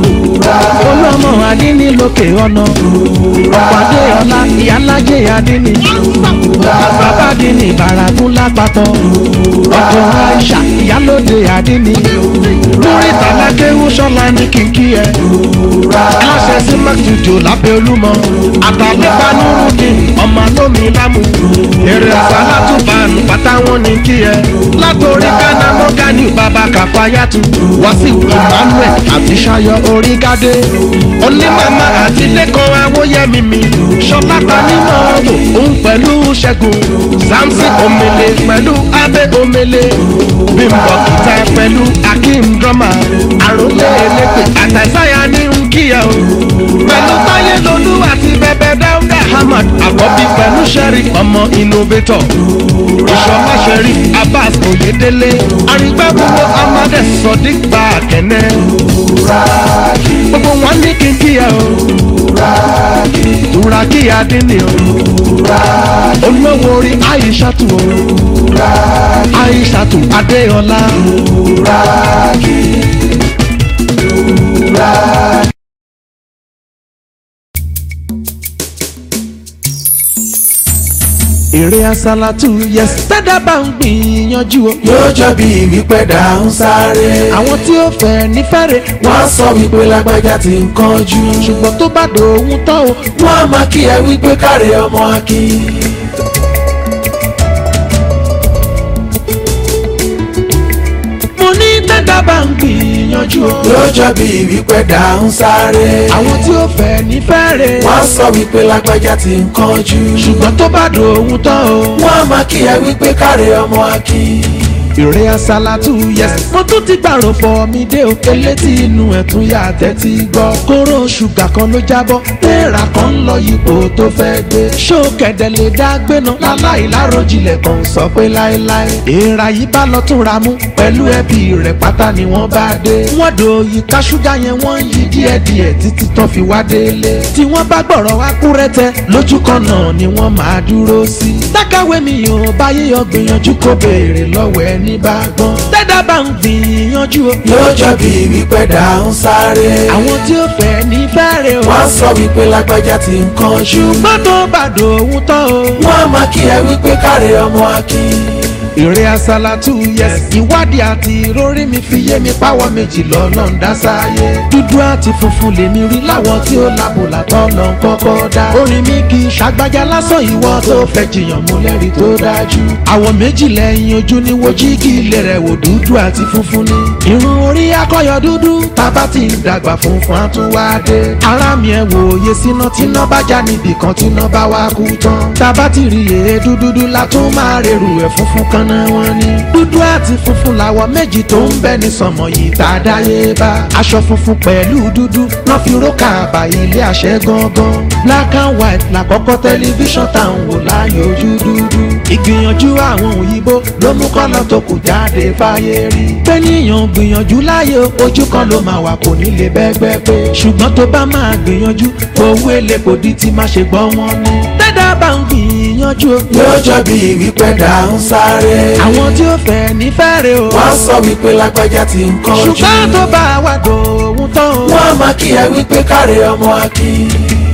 olúọmọ adínní lókè ọ̀nà ọkọ̀ adéọlá ìyálájẹ adínní bàbá adínní ìbàràgún lápapọ̀ ọkọ̀ aisha ìyálóde adínní lórí tàlákéwú sọ́la ní kìkì ẹ̀ aláṣẹ sí mẹ́tùjò lábẹ́ olúmọ àtàlẹ́pà nírúdì ọmọ lómi lámù èrè àsálàtúbànù pátá wọn ní kí ẹ látòrí ghana mọ́gánì bàbá kàfáyàtù wàsíù emmanuel àti ṣayọ orígádé onímàmá àti lẹ́kọ̀ọ́ awóyẹmí mi ṣọlá tanímọ̀ ọ̀tò òun pẹ̀lú ṣẹ́gun samson omele pẹ̀lú abẹ́ omele bímbọ̀ kìtà pẹ̀lú akeem drama àròlé elépe àtàzáyà ní nkíyà o pẹ̀lú táyé lolú àti bẹ̀bẹ̀ dáúdà hamad àkọ́bí pẹ̀lú sẹ́rí ọmọ innovator ìṣọ̀lá sẹ́rí abbas oyedele arígbábúwò amade sodiq bá kẹ́nẹ́ gbogbo wọn ní kíkíyà o turaki adini o olówó orí aishatu o aishatu adeola. èrè àsálàtù yẹs tẹ́dá bá ń gbìyànjú o.
yóò jọ bí wípé dà ń sáré.
àwọn tí ó fẹ́ nífẹ̀rẹ̀
wọ́n sọ wípé lágbájá ti ń kánjú.
ṣùgbọ́n tó bá dòun tán o.
wọ́n á máa kí ẹ wípé káre ọmọ akin.
gbìyànjú o.
yóò jọ bí wípé dà ń sáré.
àwọn tí ó fẹ́ ní fẹ́rẹ̀.
wọ́n sọ wípé lágbájá ti ń kánjú.
ṣùgbọ́n tó bá dòun tán o.
wọ́n á máa kí ẹ wípé káre ọmọ akin.
ìrẹ́ àsálàtù yẹs. mo tún ti gbàrò fọ mi dé o. elétí inú ẹ̀ tún yà tẹ́tí gbọ́. kóró ṣúgà kan ló jábọ́. téèrà kan ń lọ yípo tó fẹ́ gbé. ṣó kẹ̀dẹ̀ lè dá gbéná. láláì láròjinlẹ̀ kan sọ pé láéláé. èèrà yìí bá lọ tún ra mú. pẹ̀lú ẹbí rẹ̀ pátá ni wọ́n bá dé. wọ́n do ìka ṣúgà yẹn wọ́n yí díẹ̀díẹ̀ títí tán fi wá délé. tí wọ́n bá gbọ̀rọ̀ wá kú rẹ́tẹ́ lójú kan náà ni wọ́n máa dúró sí. dákàwé mi ò bá yíyọ gbìyànjú kó béèrè lọ́wọ́ ẹni bá gbọ́n. tẹ́dá bá ń gbìyànjú o.
yóò jọ bí wípé dà ń sáré.
àwọn tí ó fẹ́ ní fẹ́rẹ̀ o.
wọ́n sọ wípé lágbájá ti ń kánjú.
ṣùgbọ́n tó bá dòun tán o.
wọ́n á máa kí ẹ wípé káre ọmọ akin.
ìrẹ́ àsálàtù yẹs. ìwádìí àti ìrórí mi fi yé mi páwọ́ méjì lọ́nà ń dá sáyé. dúdú àti funfun lèmi rí láwọn tí ó lábò látọ̀ lọ ń kọ́kọ́ dá. orin mi kì í ṣàgbájá lásán ìwọ tó fẹ́ jiyàn mú lẹ́rìí tó dájú. àwọ̀ méjì lẹ́yìn ojú ni wo jígì ilé rẹ̀ wò dúdú àti funfun ni. irun orí akọyọ dúdú tábà ti ń dàgbà funfun àtúwádé. ara mi ẹ̀ wòye síná tíná bá já níbì kan tíná bá wá kú tán. tábà ti rí èédú dúdú la tún máa rerù ẹ̀ funfun kan náà wọn ni. dúdú àti funfun làwọ̀ méjì tó ń bẹ ní sọmọ yìí tá a dáyé bá. aṣọ funfun pẹ̀lú dúdú náà fi rókà àbá ilé àṣẹ gangan. black and white làkọ́kọ́ tẹlifíṣàn tá à ń wò láàyò ojú dúdú. ìgbìyànjú àwọn òyìnbó ló mú kọ́lọ̀ tó kù jáde fáyé rí. pẹ́níyàn gbìyànjú láyé ojú kan ló máa wà kò ní lè bẹ́gbẹ́ pé. ṣùgbọ́n tó bá máa gbìyànjú owó èlé kò di ti má ṣe gbọ́ wọn ni. tẹ́dá bá ń gbìyànjú o.
yóò jọ bí wípé dà ń sáré.
àwọn tí ó fẹ́ ní fẹ́rẹ̀ o.
wọ́n sọ wípé lágbájá ti ń kánjú.
ṣùgbọ́n tó bá wà dòun tán o.
wọ́n á máa kí ẹ wípé káre ọmọ akin.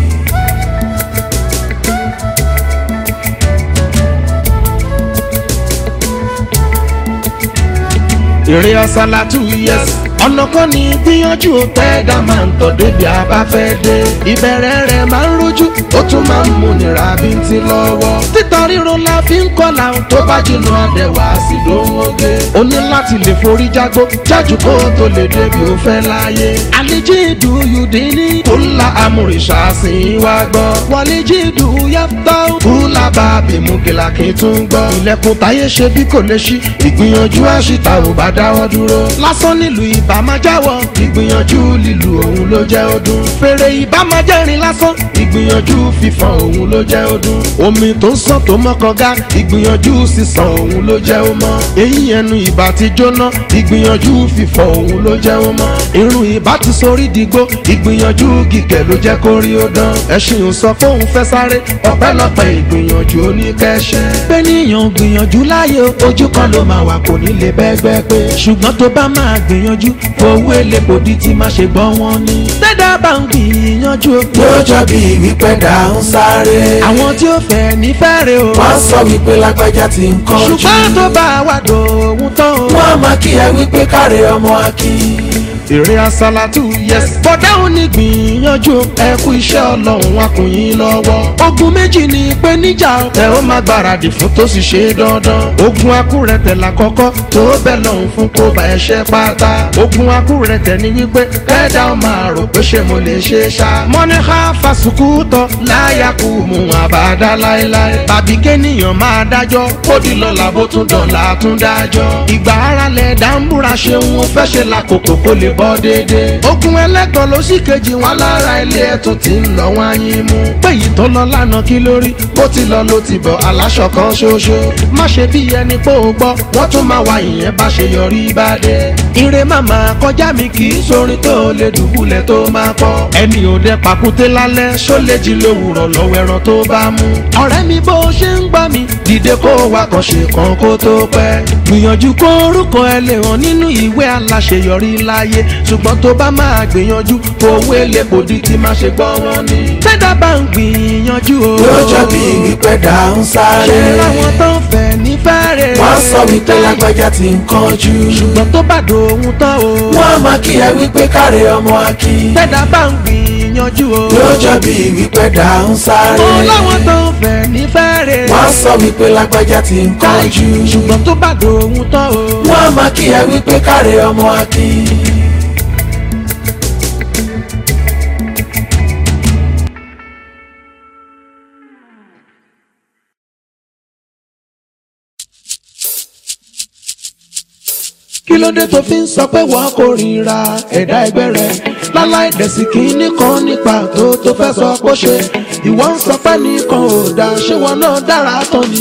ìrìn ọ̀sálàtù yẹs. ọ̀nà kan ní gbìyànjú tẹ́ẹ̀dá máa ń tọ̀ débi abáfẹ́ dé. ìbẹ̀rẹ̀ rẹ̀ máa ń rojú ó tún máa ń múnira bí n ti lọ́wọ́. títọ́ ríro la fi ń kọ́la tó bá jìnnà àdẹ̀wà sí lóńgé. o ní láti lè forí jágbó jájú kó o tó lè débi ó fẹ́ láyé. àlejò ìdú yùdí ní kúlà amúrìṣà sí i wá gbọ́. wàlejò ìdú yàtọ̀ kúlà bàbí mú kìlàkì tún gbọ́. ilẹ̀kùn táyé ṣe bí kò lè ṣí ìgbìyànjú àṣìta ò bá dáwọ́ dúró. lásán nílùú ìbá máa jáwọ́ ìgbìyànjú lílu òun ló jẹ́ ọdún. fèrè ìbá máa jẹ́rin lásán ìgbìyànjú fífan òun ló jẹ́ ọdún. omi tó ń sàn tó mọ́kànga ìgbìyànjú sísan òun ló jẹ́ ó mọ́. eyín ẹnu ìbá ti jóná ìgbìyànjú fífọ òun ló jẹ́ ó mọ́. irun ìbá ti sorí dìgbò ìgbìyànjú gígẹ̀ ló jẹ́ kó rí ó dán. ẹṣin ò sọ fóun fẹ́ sáré ọ̀pẹ́lọpẹ́ ìgbìyànjú oníkẹ́ṣẹ́. pẹ́níyàn gbìyànjú láyé ojú kan ló máa wà kò ní lè bẹ́gbẹ́ pé ṣùgbọ́n tó bá máa gbìyànjú owó èlé kò di ti má ṣe gbọ́ wọn ni. tẹ́dá bá ń gbìyànjú o.
yóò jọ bí wípé dà ń sáré.
àwọn tí ó fẹ́ ní fẹ́rẹ̀ o.
wọ́n sọ wípé lágbájá ti ń kánjú.
ṣùgbọ́n tó bá wà dòun tán o.
wọ́n á máa kí ẹ wípé káre ọmọ akin.
èrè àsálàtù yẹs. bọ́dá ò ní gbìyànjú ẹ kú iṣẹ́ ọlọ́run akùnyìn lọ́wọ́. ogun méjì ni pé níjà ẹ ó máa gbáradì fún tó sì ṣe dandan. ogun akúrẹ̀tẹ̀ lákọ́kọ́ tó bẹ̀ lọ́hùn fún kó bá ẹṣẹ́ pátá. ogun akúrẹ̀tẹ̀ ni wípé kẹ́dá ó máa rò pé ṣé mo lè ṣe ṣá. mọ́níkà fásukú tọ́ láyà kú mu àbádá láéláé. tàbí kéèyàn máa dájọ́ kó di lọ́la bó tún dọ̀la tún dájọ́. ìgbà ara lẹ̀ dá ń búra ṣe ń fẹ́ ṣe lákòókò kó lè bọ́ déédéé. ogun ẹlẹ́gàn ló sì kejì wọn lára ilé ẹ̀tún tí ń lọ wọn yín mú. péyì tó lọ lánàá kí lórí bó ti lọ ló ti bọ̀ aláṣọ kan ṣoṣo. má ṣe bí ẹni pé ó gbọ́ wọ́n tún máa wá ìyẹn bá ṣe yọrí bá dé. ire màmá kọjá mi kì í sórin tó lè dùbúlẹ̀ tó máa kọ́. ẹni ò dẹ pàkúté lálẹ́ ṣó lè jí lówùrọ̀ lọ́wọ́ ẹran tó bá mú. ọ̀rẹ́ mi bó ṣe ń gbọ́ mi dìde kó wa kàn ṣe kan kó tó pẹ́. gbìyànjú kó orúkọ ẹ lè hàn nínú ìwé aláṣeyọrí láyé ṣùgbọ́n tó bá máa gbìyànjú owó èlé kò di ti má ṣe gbọ́ wọn ni. tẹ́dá bá ń gbìyànjú o.
yóò jọ bí wípé dà ń sáré.
ṣe láwọn tó ń fẹ́ ní fẹ́rẹ̀.
wọ́n sọ wípé lágbájá ti ń kánjú.
ṣùgbọ́n tó bá dòun tán o.
wọ́n á máa kí ẹ wípé káre ọmọ akin.
tẹ́dá bá ń gbìyànjú o.
yóò jọ bí wípé dà ń sáré.
ó láwọn tó ń fẹ́ ní fẹ́rẹ̀.
wọ́n sọ wípé lágbájá ti ń kánjú.
ṣùgbọ́n tó bá dòun tán o.
wọ́n á máa kí ẹ wípé káre ọmọ akin.
kí ló dé tó fi ń sọ pé wọ́n kórìíra ẹ̀dá ẹgbẹ́ rẹ̀ láláì dẹ̀sí kínní kan nípa tó tó fẹ́ sọ pé ó ṣe ìwọ ń sọ pé nìkan ò dáa ṣé wọn náà dára tán ni.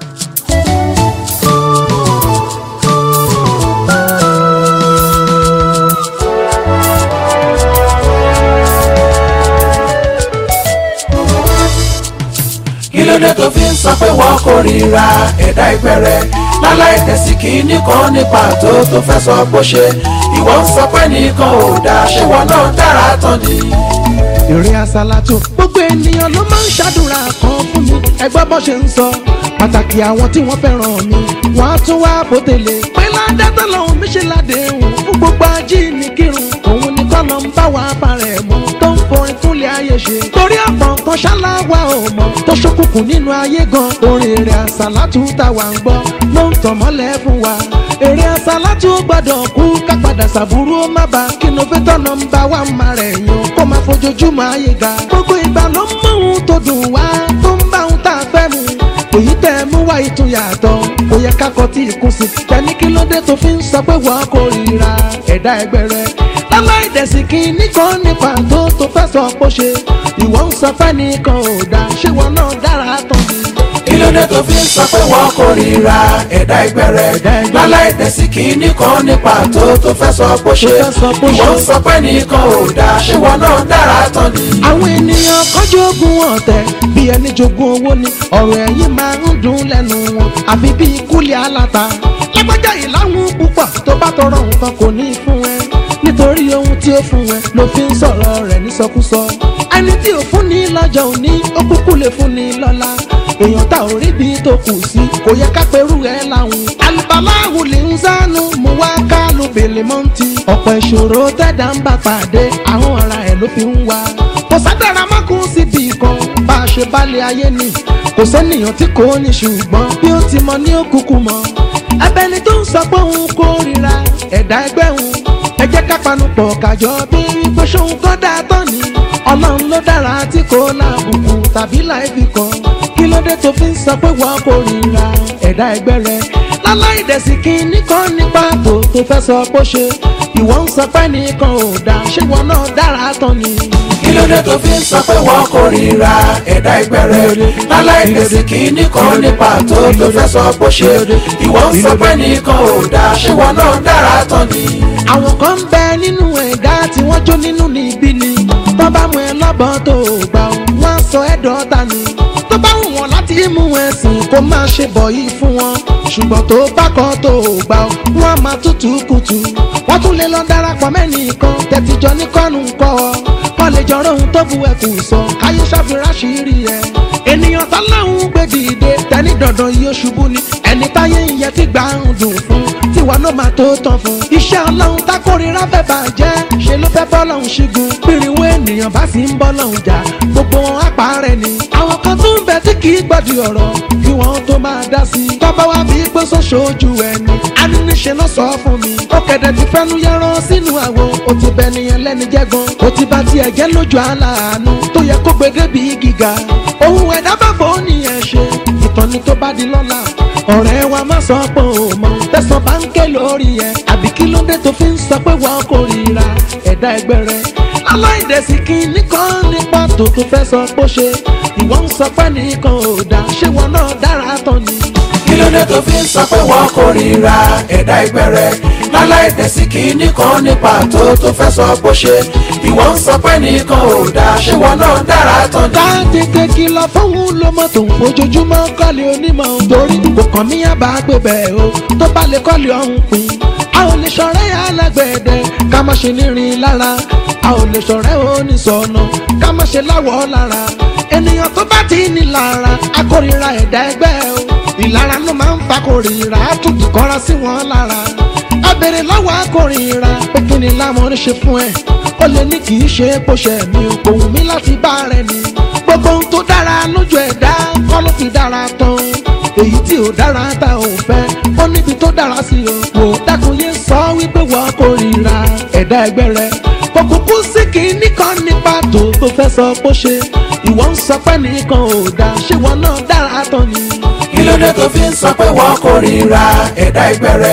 kí ló dé tó fi ń sọ pé wọ́n kórìíra ẹ̀dá ẹgbẹ́ rẹ̀ láláì tẹ̀sí kínní kan nípa tó tó fẹ́ sọ bó ṣe ìwọ ń sọ pé nìkan ò dáa ṣé wọn náà dára tán ni.
ìrìn àsálàtò gbogbo ènìyàn ló máa ń ṣàdúrà kan fún mi ẹgbẹ́ bó ṣe ń sọ pàtàkì àwọn tí wọ́n fẹ́ràn mi wọ́n á tún wá bòtẹ́lẹ̀ pé ládàtà lọ́hùn mi ṣe ládéhùn fún gbogbo ajínigbìrún òun ni kọ́ ló ń bá wa parẹ́ mọ́ tó ń forin fúnlẹ̀ ayé ṣe torí àpọ̀ nǹkan ṣáláwá ò mọ̀ tó ṣókùnkùn nínú ayé gan orin èrè àsálàtù táwa ń gbọ́ ló ń tàn mọ́lẹ̀ fún wa èrè àsálàtù gbọ́dọ̀ kú ká padà sàbúrú ó má ba kí ló fẹ́ tọ́nà ń bá wa máa rẹ̀ yàn kó máa fojoojúmọ́ ayé ga gbogbo ìgbà ló ń mọ ohun tó dùn wá tó ń bá ohun tá a fẹ́ mu èyí tẹ́ ẹ mú wá ìtún yàtọ̀ kò yẹ ká kọ tí ìkún sí tẹ̀mí kí ló dé tó fi ń sọ pé wọ́n kórìíra ẹ̀dá ẹgbẹ́ rẹ láláì dẹ̀sí kí nìkan nípa tó tó fẹ́ sọ pé ó ṣe ìwọ ń sọ fẹ́ nìkan ò dá ṣé wọn náà dára tán ni.
kí ló dé tó fi ń sọ pé wọ́n kórìíra ẹ̀dá ẹgbẹ́ rẹ̀ láláì tẹ̀sí kínní kan nípa tó tó fẹ́ sọ bó ṣe
fẹ́ sọ bó ṣe.
ìwọ ń sọ pé nìkan ò dáa ṣé wọn náà dára tán ni.
àwọn ènìyàn kan jogún ọ̀tẹ̀ bí ẹni jogún owó ni ọ̀rọ̀ ẹ̀yìn máa ń dùn lẹ́nu wọn àfi bí kúlẹ̀ aláta lágbájá yìí láwọn púpọ̀ tó bá tọrọ nǹkan kò ní í fún ẹ nítorí ohun tí ó fún ẹ ló fi ń sọ̀rọ̀ rẹ̀ nísọkúsọ ẹni tí ò fún ní lọ́jọ́ òní ó kúkú lè fún ní lọ́la èèyàn tá ò rí bí tó kù sí kò yẹ ká perú ẹ láwùn alùpàláwù lè ń sánú mú wá kálù bèlè mọ́ǹtì ọ̀pọ̀ ìṣòro tẹ̀dá ń bá pàdé àwọn ara ẹ̀ ló fi ń wá kò sádàrà mọ́kùn síbi kan bá a ṣe balẹ̀ ayé ni kò sẹ́nìyàn tí kò ní ṣùgbọ́n bí ó ti mọ ní òkùnkùn mọ́ abẹni tó ń sọ pé òun kórìíra ẹ̀dá ẹgbẹ́ òun ẹ jẹ́ ká panupọ̀ kájọ bí wípé ṣóun kọ́ dáa tán ni ọlọ́run ló dára tí kò láàbùkù tàbí láìfi kan kí ló dé tó fi ń sọ pé wọ́n kórìíra ẹ̀dá ẹgbẹ́ rẹ láláì dẹ̀sí kí nìkan nípa tó tó fẹ́ sọ pé ó ṣe ìwọ ń sọ pé nìkan ò dáa ṣé wọn náà dára tán ni.
kí ló dé tó fi ń sọ pé wọ́n kórìíra ẹ̀dá ẹgbẹ́ rẹ̀ láláì tẹ̀sí kínní kan nípa tó tó fẹ́ sọ bó ṣe ìwọ ń sọ pé nìkan ò dáa ṣé wọn náà dára tán ni.
àwọn kan ń bẹ nínú ẹ̀dá tí wọ́n jó nínú níbí ni tó bá mú ẹ lọ́bọ̀n tó gbà ó wọ́n á sọ ẹ́ dọ́ta ni tó bá wù wọ́n láti mú ẹ sìn kó má ṣe bọ̀ yìí fún wọn ṣùgbọ́n tó bá kọ́ tó gbà ó wọ́n á máa tútù kùtù wọ́n tún lè lọ darapọ̀ mẹ́nìkan tẹ̀tìjọ́ ní kọ́nù kọ́ ọ wọ́n lè jọrọ ohun tó bu ẹkùn sọ káyé ṣàfihàn ṣírí ẹ ènìyàn tọ́láhùn gbé dìde tẹ́ni dandan yóò ṣubú ni ẹni táyé ń yẹ tí gbà ń dùn fún tiwa ló máa tó tán fún. iṣẹ́ ọlọ́run tákórira fẹ́ bàjẹ́ ṣe ló fẹ́ bọ́lọ́run ṣígun pírinwó ènìyàn bá sì ń bọ́lọ́run jà gbogbo wọn á parẹ́ ni. àwọn kan tún ń bẹ tí kì í gbọ́dọ̀ ọ̀rọ̀ kí wọ́n tó máa dá sí i. tọ́ba wa bí pé sọ́sọ́jú ẹni aníníṣe ló sọ fún mi. ó kẹ̀dẹ̀ ti fẹ́nu yẹran sínú àwo ó ti bẹ nìyẹn lẹ́ni jẹ́gan ó ti bá tiẹ̀ jẹ́ lójú aláàánú tó yẹ kó gbé débi gíga. ohun ẹ̀dá bá fò ó nìyẹn ṣe ìtọ́ni tó bá di lọ́la ọ̀rẹ́ wa má sọ pé o mọ̀ tẹ̀sán bá ń ké lórí ẹ̀ àbí kí ló dé tó fi ń sọ pé wọ́n kórìíra ẹ̀dá ẹgbẹ́ rẹ̀ aláìdẹ̀sí kí nìkan ní pàtó tó fẹ́ sọ pé ó ṣe ìwọ ń sọ pé nìkan ò dá ṣé wọn náà dára tán ni.
kí ló dé tó fi ń sọ pé wọ́n kórìíra ẹ̀dá ẹgbẹ́ rẹ̀ láláì tẹ̀sí kínní kan nípa tó tó fẹ́ sọ bó ṣe ìwọ ń sọ pé nìkan ò dáa ṣé wọn náà dára tán ni.
ká tètè kìlọ̀ fóun lọ́mọ tó ń fojoojúmọ́ kọ́lé onímọ̀ torí kò kàn mí àbá gbé bẹ́ẹ̀ o tó bá lè kọ́lé ọ̀hún pin a ò lè ṣọ̀rẹ́ alágbẹ̀dẹ ká má ṣe nírin lára a ò lè ṣọ̀rẹ́ oníṣọ̀nà ká má ṣe láwọ̀ lára ènìyàn tó bá ti ní lára akórira ẹ̀dá ẹgbẹ́ o ìlara ló máa ń fa kórìíra á tún dìkọ́ra sí wọn lára a béèrè lọ́wọ́ akórìíra pé kí ni lámọ̀ ń ṣe fún ẹ ó lè ní kì í ṣe bó ṣe mi ò kò wù mí láti bá rẹ ni gbogbo ohun tó dára lójú ẹ̀dá kọ́ ló fi dára tán èyí tí ò dára tá ò fẹ́ ó níbi tó dára sí o wò dákun yé sọ wípé wọ́n kórìíra ẹ̀dá ẹgbẹ́ rẹ kò kúkú sí kìíní kan ní pàtó tó fẹ́ sọ bó ṣe ìwọ ń sọ pé nìkan ò dá ṣé wọn náà dára tán ni.
kí ló dé tó fi ń sọ pé wọ́n kórìíra ẹ̀dá ẹgbẹ́ rẹ̀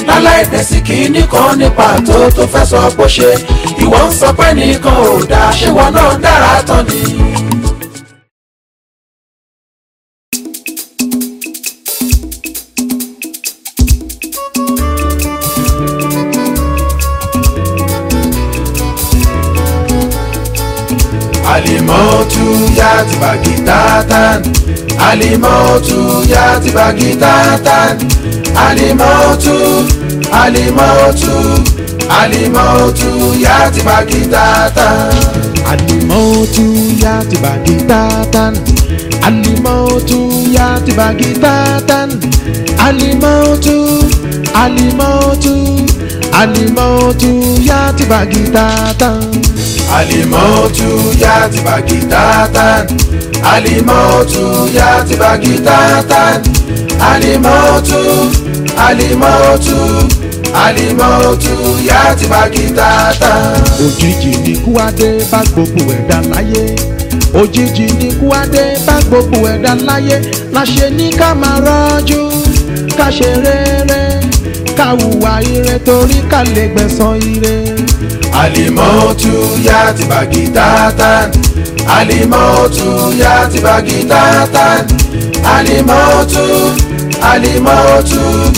láláì dẹ̀sí kìíní kan ní pàtó tó fẹ́ sọ bó ṣe ìwọ ń sọ pé nìkan ò dáa ṣé wọn náà dára tán ni. alimotu ya ti bagi tatan alimotu ya ti bagi tatan alimotu alimotu alimotu ya ti bagi tatan.
Alimotu ya tibagi tatan Alimotu ya tibagi tatan Alimotu Alimotu Alimotu ya tibagi tatan
alimotu ya ti bagi tatan alimotu ya ti bagi tatan alimotu alimotu alimotu ya ti bagi tatan.
Òjijì ni kú adé bá gbogbo ẹ̀dá láyé òjijì ni kú adé bá gbogbo ẹ̀dá láyé láṣẹ ní ká máa rọ́jú ká ṣe rere ká hùwà ire torí ká lè gbẹ̀san ire.
alimotu ya ti bagi tatan alimotu ya ti bagi tatan alimotu alimotu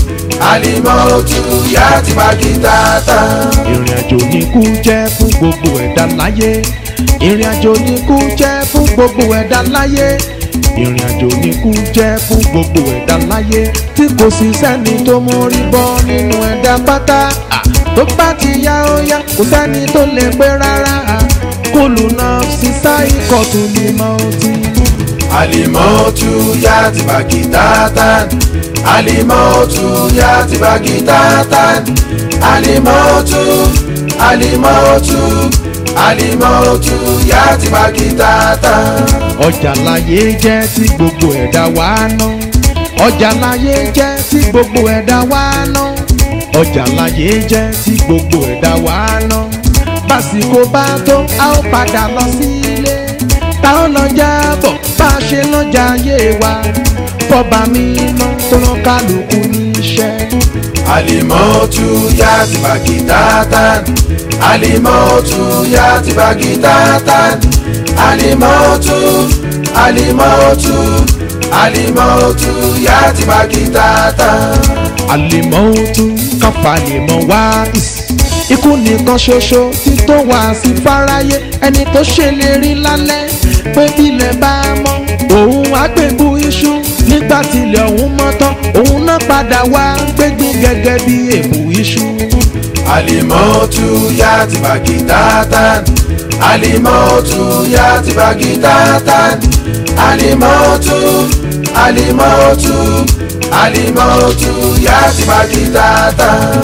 alimotu ya ti bagi tatan.
ìrìn àjò ní kú jẹ́ fún gbogbo ẹ̀dá láyé ìrìn àjò ní kú jẹ́ fún gbogbo ẹ̀dá láyé ìrìn àjò ní kú jẹ́ fún gbogbo ẹ̀dá láyé tí kò sí sẹ́ni tó mórí bọ́ nínú ẹ̀dá pátá à, tó bá ti yá ó yá kò sẹ́ni tó lè pé rárá à, kúlù náà sísá ikọ̀ tó lè mọ ọtí.
alimotu ya ti bagi tatan alimotu ya ti bagi tatan alimotu alimotu alimotu ya ti bagi tatan.
ọjà láyé jẹ́ tí gbogbo ẹ̀dá wá ná ọjà láyé jẹ́ tí gbogbo ẹ̀dá wá ná ọjà láyé jẹ́ tí gbogbo ẹ̀dá wá ná básìkò bá tó a ó padà lọ sí ilé tá ó lọ jábọ̀ bá a ṣe lọ́jà ayé wa fọba mímọ́ tó rán kálukú níṣẹ́.
alimotu ya ti bagi tatan alimotu ya ti bagi tatan alimotu alimotu alimotu ya ti bagi tatan.
àlèmọ́tú káfà lè mọ̀ wá ìs. ikú nìkan ṣoṣo tí tó wá sí fáráyé ẹni tó ṣèlérí lálẹ́ pé bílẹ̀ bá mọ́ òun àgbègbú iṣu nígbà tílẹ̀ ọ̀hún mọ́ tán òun náà padà wá gbégbé gẹ́gẹ́ bí èbù iṣu.
alimotu ya ti bagi tatan alimotu ya ti bagi tatan alimotu alimotu alimotu ya ti bagi tatan.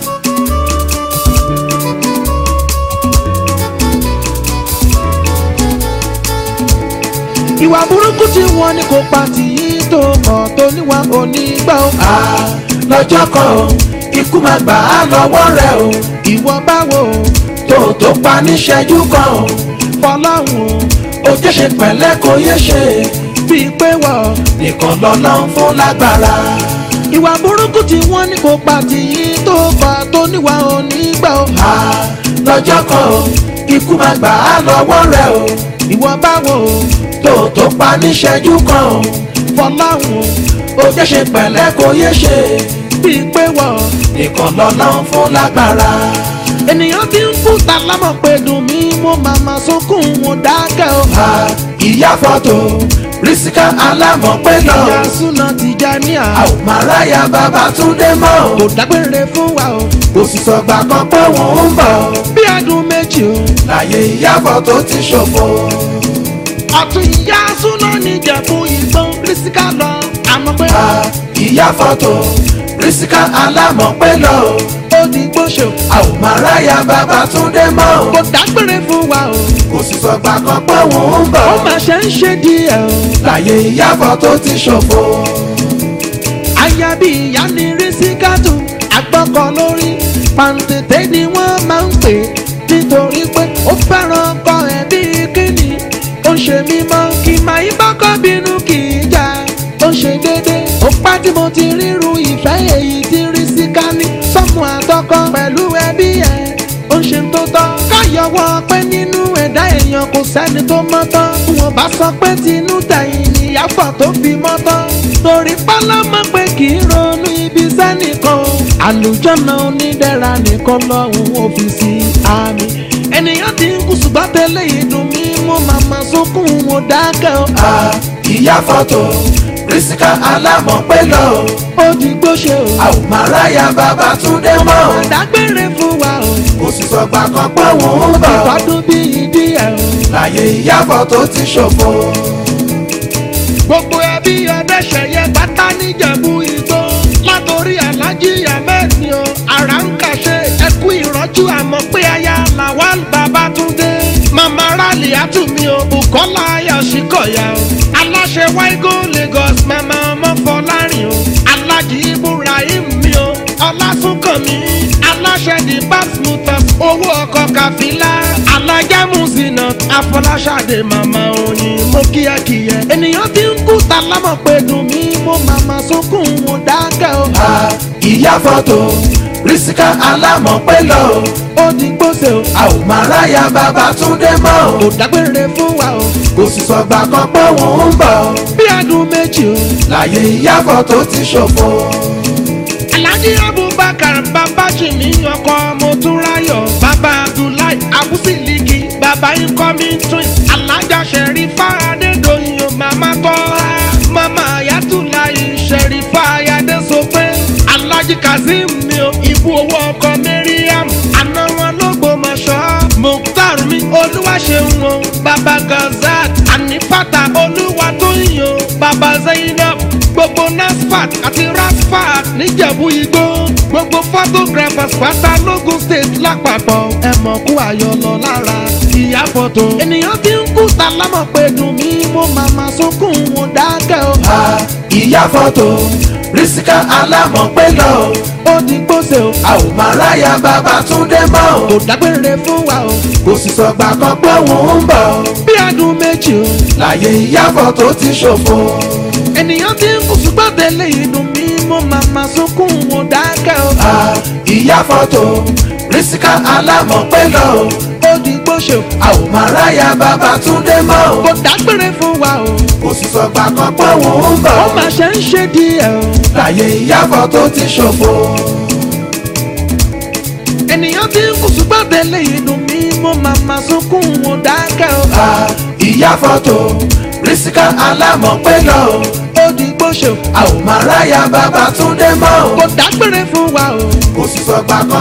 ìwà burúkú tí wọ́n ní kò pa tìyí tó mọ̀ tó níwà onígbà ó.
Ah, lọ́jọ́ kan o ikú máa gbà á lọ́wọ́ rẹ̀ o
ìwọ báwo
tó tó pa níṣẹ́jú kan o
fọlọ́hún
ó jẹ́ ṣe pẹ̀lẹ́ kó yé ṣe
bíi pé wọ́n.
nìkan lọ́lọ́ ń fún lágbára.
ìwà burúkú tí wọ́n ní kò pa tìyí tó fà tó níwà onígbà ó.
Ah, lọ́jọ́ kan o ikú máa gbà á lọ́wọ́ rẹ̀ o
ìwọ báwo
tó tó pa níṣẹ́jú kan o
fọláhùn
ó jẹ́ ṣe pẹ̀lẹ́ kó yé ṣe
bíi pé wọ́n.
nìkan lọ́lọ́ ń fún lágbára.
ènìyàn ti ń kú ta lámọ̀ pé dùn mí mo màmá sunkún wọn dákẹ́ o.
Ah, ìyá fọ́tò rísíkà alámọ̀ pé lọ
ìyá súná ti já ní à.
a ò máa ráyà bàbá túndé mọ́ o
kò dágbére fún wa o.
kò sì sọgbà kan pé wọ́n ń bọ̀
bí ọdún méjì o.
láyé ìyá fọ́tò ti ṣòfò.
ọ̀tún ìyá súná níjẹ̀bú ìgbọ́n rísíkà lọ. àmọ́ pé
Ah, ìyá fọ́tò rísíkà alámọ̀ pé lọ
ó di gbóṣò.
a ò máa ráyà bàbá túndé mọ́ o
kò dágbére fún wa o.
kò sì sọgbà kan pé wọ́n ń bọ̀
ó mà ṣe ń ṣe díẹ̀ o.
láyé ìyá fọ́tò ti ṣòfò.
aya bí ìyá ni rísíkàtù àgbọ̀kọ̀ lórí pàǹtẹ̀tẹ̀ ni wọ́n máa ń pè nítorí pé ó fẹ́ràn ọkọ ẹ̀ bí kíni ó ń ṣe mímọ́ kí máa ń bọ́kọ́ bínú kì í jà ó ń ṣe dédé ó pá tí mo ti ríru ìfẹ́ èyí tí rísíkà ní sọ ọkọ pẹ̀lú ẹbí ẹ̀ ó ń ṣe tó tọ́. káyọ̀wọ́ pé nínú ẹ̀dá èèyàn kò sẹ́ni tó mọ́ tán. bí wọ́n bá sọ pé tinú tẹ̀yìn níyàfọ̀ tó fi mọ́ tán. torí pálámọ́ pé kì í ronú ibi sẹ́nìkan. àlùjọ́nà onídẹ̀ra nìkan lọ́hùn ọ́fíìsì àmì. ènìyàn ti ń kú ṣùgbọ́n tẹ́lẹ̀ ìdùn mí mú màmá sunkún mo dákẹ́ o.
a ìyá fọ́tò rísíkà alámọ̀ pé lọ
ó di gbóṣe o.
a ò máa ráyà bàbá túndé mọ́
àdágbére fún wa o.
kò sì sọgbà kan pé òun ń bọ̀
ìtọ́dún bí ìdí ẹ̀ o.
láyé ìyá fọ́tò ti ṣòfò
gbogbo ẹbí ọdẹṣẹyẹ pátá níjẹ̀bú igbó látòrí alájí ahmed ni o ara ń kàṣe ẹkú ìrọ́jú àmọ́ pé aya lawal babatunde mama rally atumi o bukola ayọ̀síkọ̀yà o aláṣẹ waigo lagos mama ọmọfọlárin o alájí ibrahim mi o ọlásùnkànmí aláṣẹ the babs motors owó ọkọ̀ kàfílà alájà mùsínà afọláṣadé mama oyin mo kíákíyẹ ènìyàn ti ń kú ta lámọ̀ pé dùn mí mo màmá sunkún mo dákẹ́ o.
a ìyá fọ́tò rísíkà alámọ̀ pé lọ
ó di gbóṣe o
a ò máa ráyà bàbá túndé mọ́
kò dágbére fún wa o
kò sì sọgbà kan pé òun ń bọ̀
bí adùn méjì o.
láyé ìyá fọ́tò ti ṣòfò
alhaji abubakar babajimi ọkọ motúnráyọ baba abdullahi abusiliki baba incoming twins alájà sẹrífà adédọyìn mama tọ́ha mama ayatollah sẹrífà ayadésọpé alhaji kazeem mi ò ibú owó ọkọ mariam àná wọn lọgbọmọṣọ mukhtar mi olúwaṣeun o baba gazat anifata olúwatóyìn o baba zainab gbogbo nasfat àti rasfat níjẹ̀bú igbó gbogbo photographers pátá lógún state lápapọ̀ ẹ mọ̀ kú àyọlọ lára ìyá fọ́tò. ènìyàn ti ń kú ta lámọ̀ pé dùn mí mo màmá sunkún mo dákẹ́ o.
a ìyá fọ́tò rísíkà alámọ̀ pé lọ
ó di gbóṣe o
a ò máa ráyà bàbá túndé mọ́
kò dágbére fún wa o.
kò sì sọgbà kan pé òun ń bọ̀
bí adùn méjì o.
láyé ìyá fọ́tò ti ṣòfò
ènìyàn ti ń kú ṣùgbọ́n tẹ́lẹ̀ ìdùn mí mo màmá sunkún mo dákẹ́ o.
a ìyá fọ́tò rísíkà alámọ̀ pé lọ
ó di gbóṣe o.
a ò máa ráyà bàbá túndé mọ́
kò dágbére fún wa o.
kò sì sọgbà kan pé òun ń bọ̀
ó mà ṣe ń ṣe díẹ̀ o.
láyé ìyá fọ́tò ti ṣòfò
ènìyàn ti ń kú ṣùgbọ́n tẹ́lẹ̀ ìdùn mí mo màmá sunkún mo dákẹ́ o.
a ìyá fọ́tò rísíkà alámọ̀ pé lọ
ó di gbóṣe o.
a ò máa ráyà bàbá túndé mọ́
kò dágbére fún wa o.
kò sì sọgbà kan.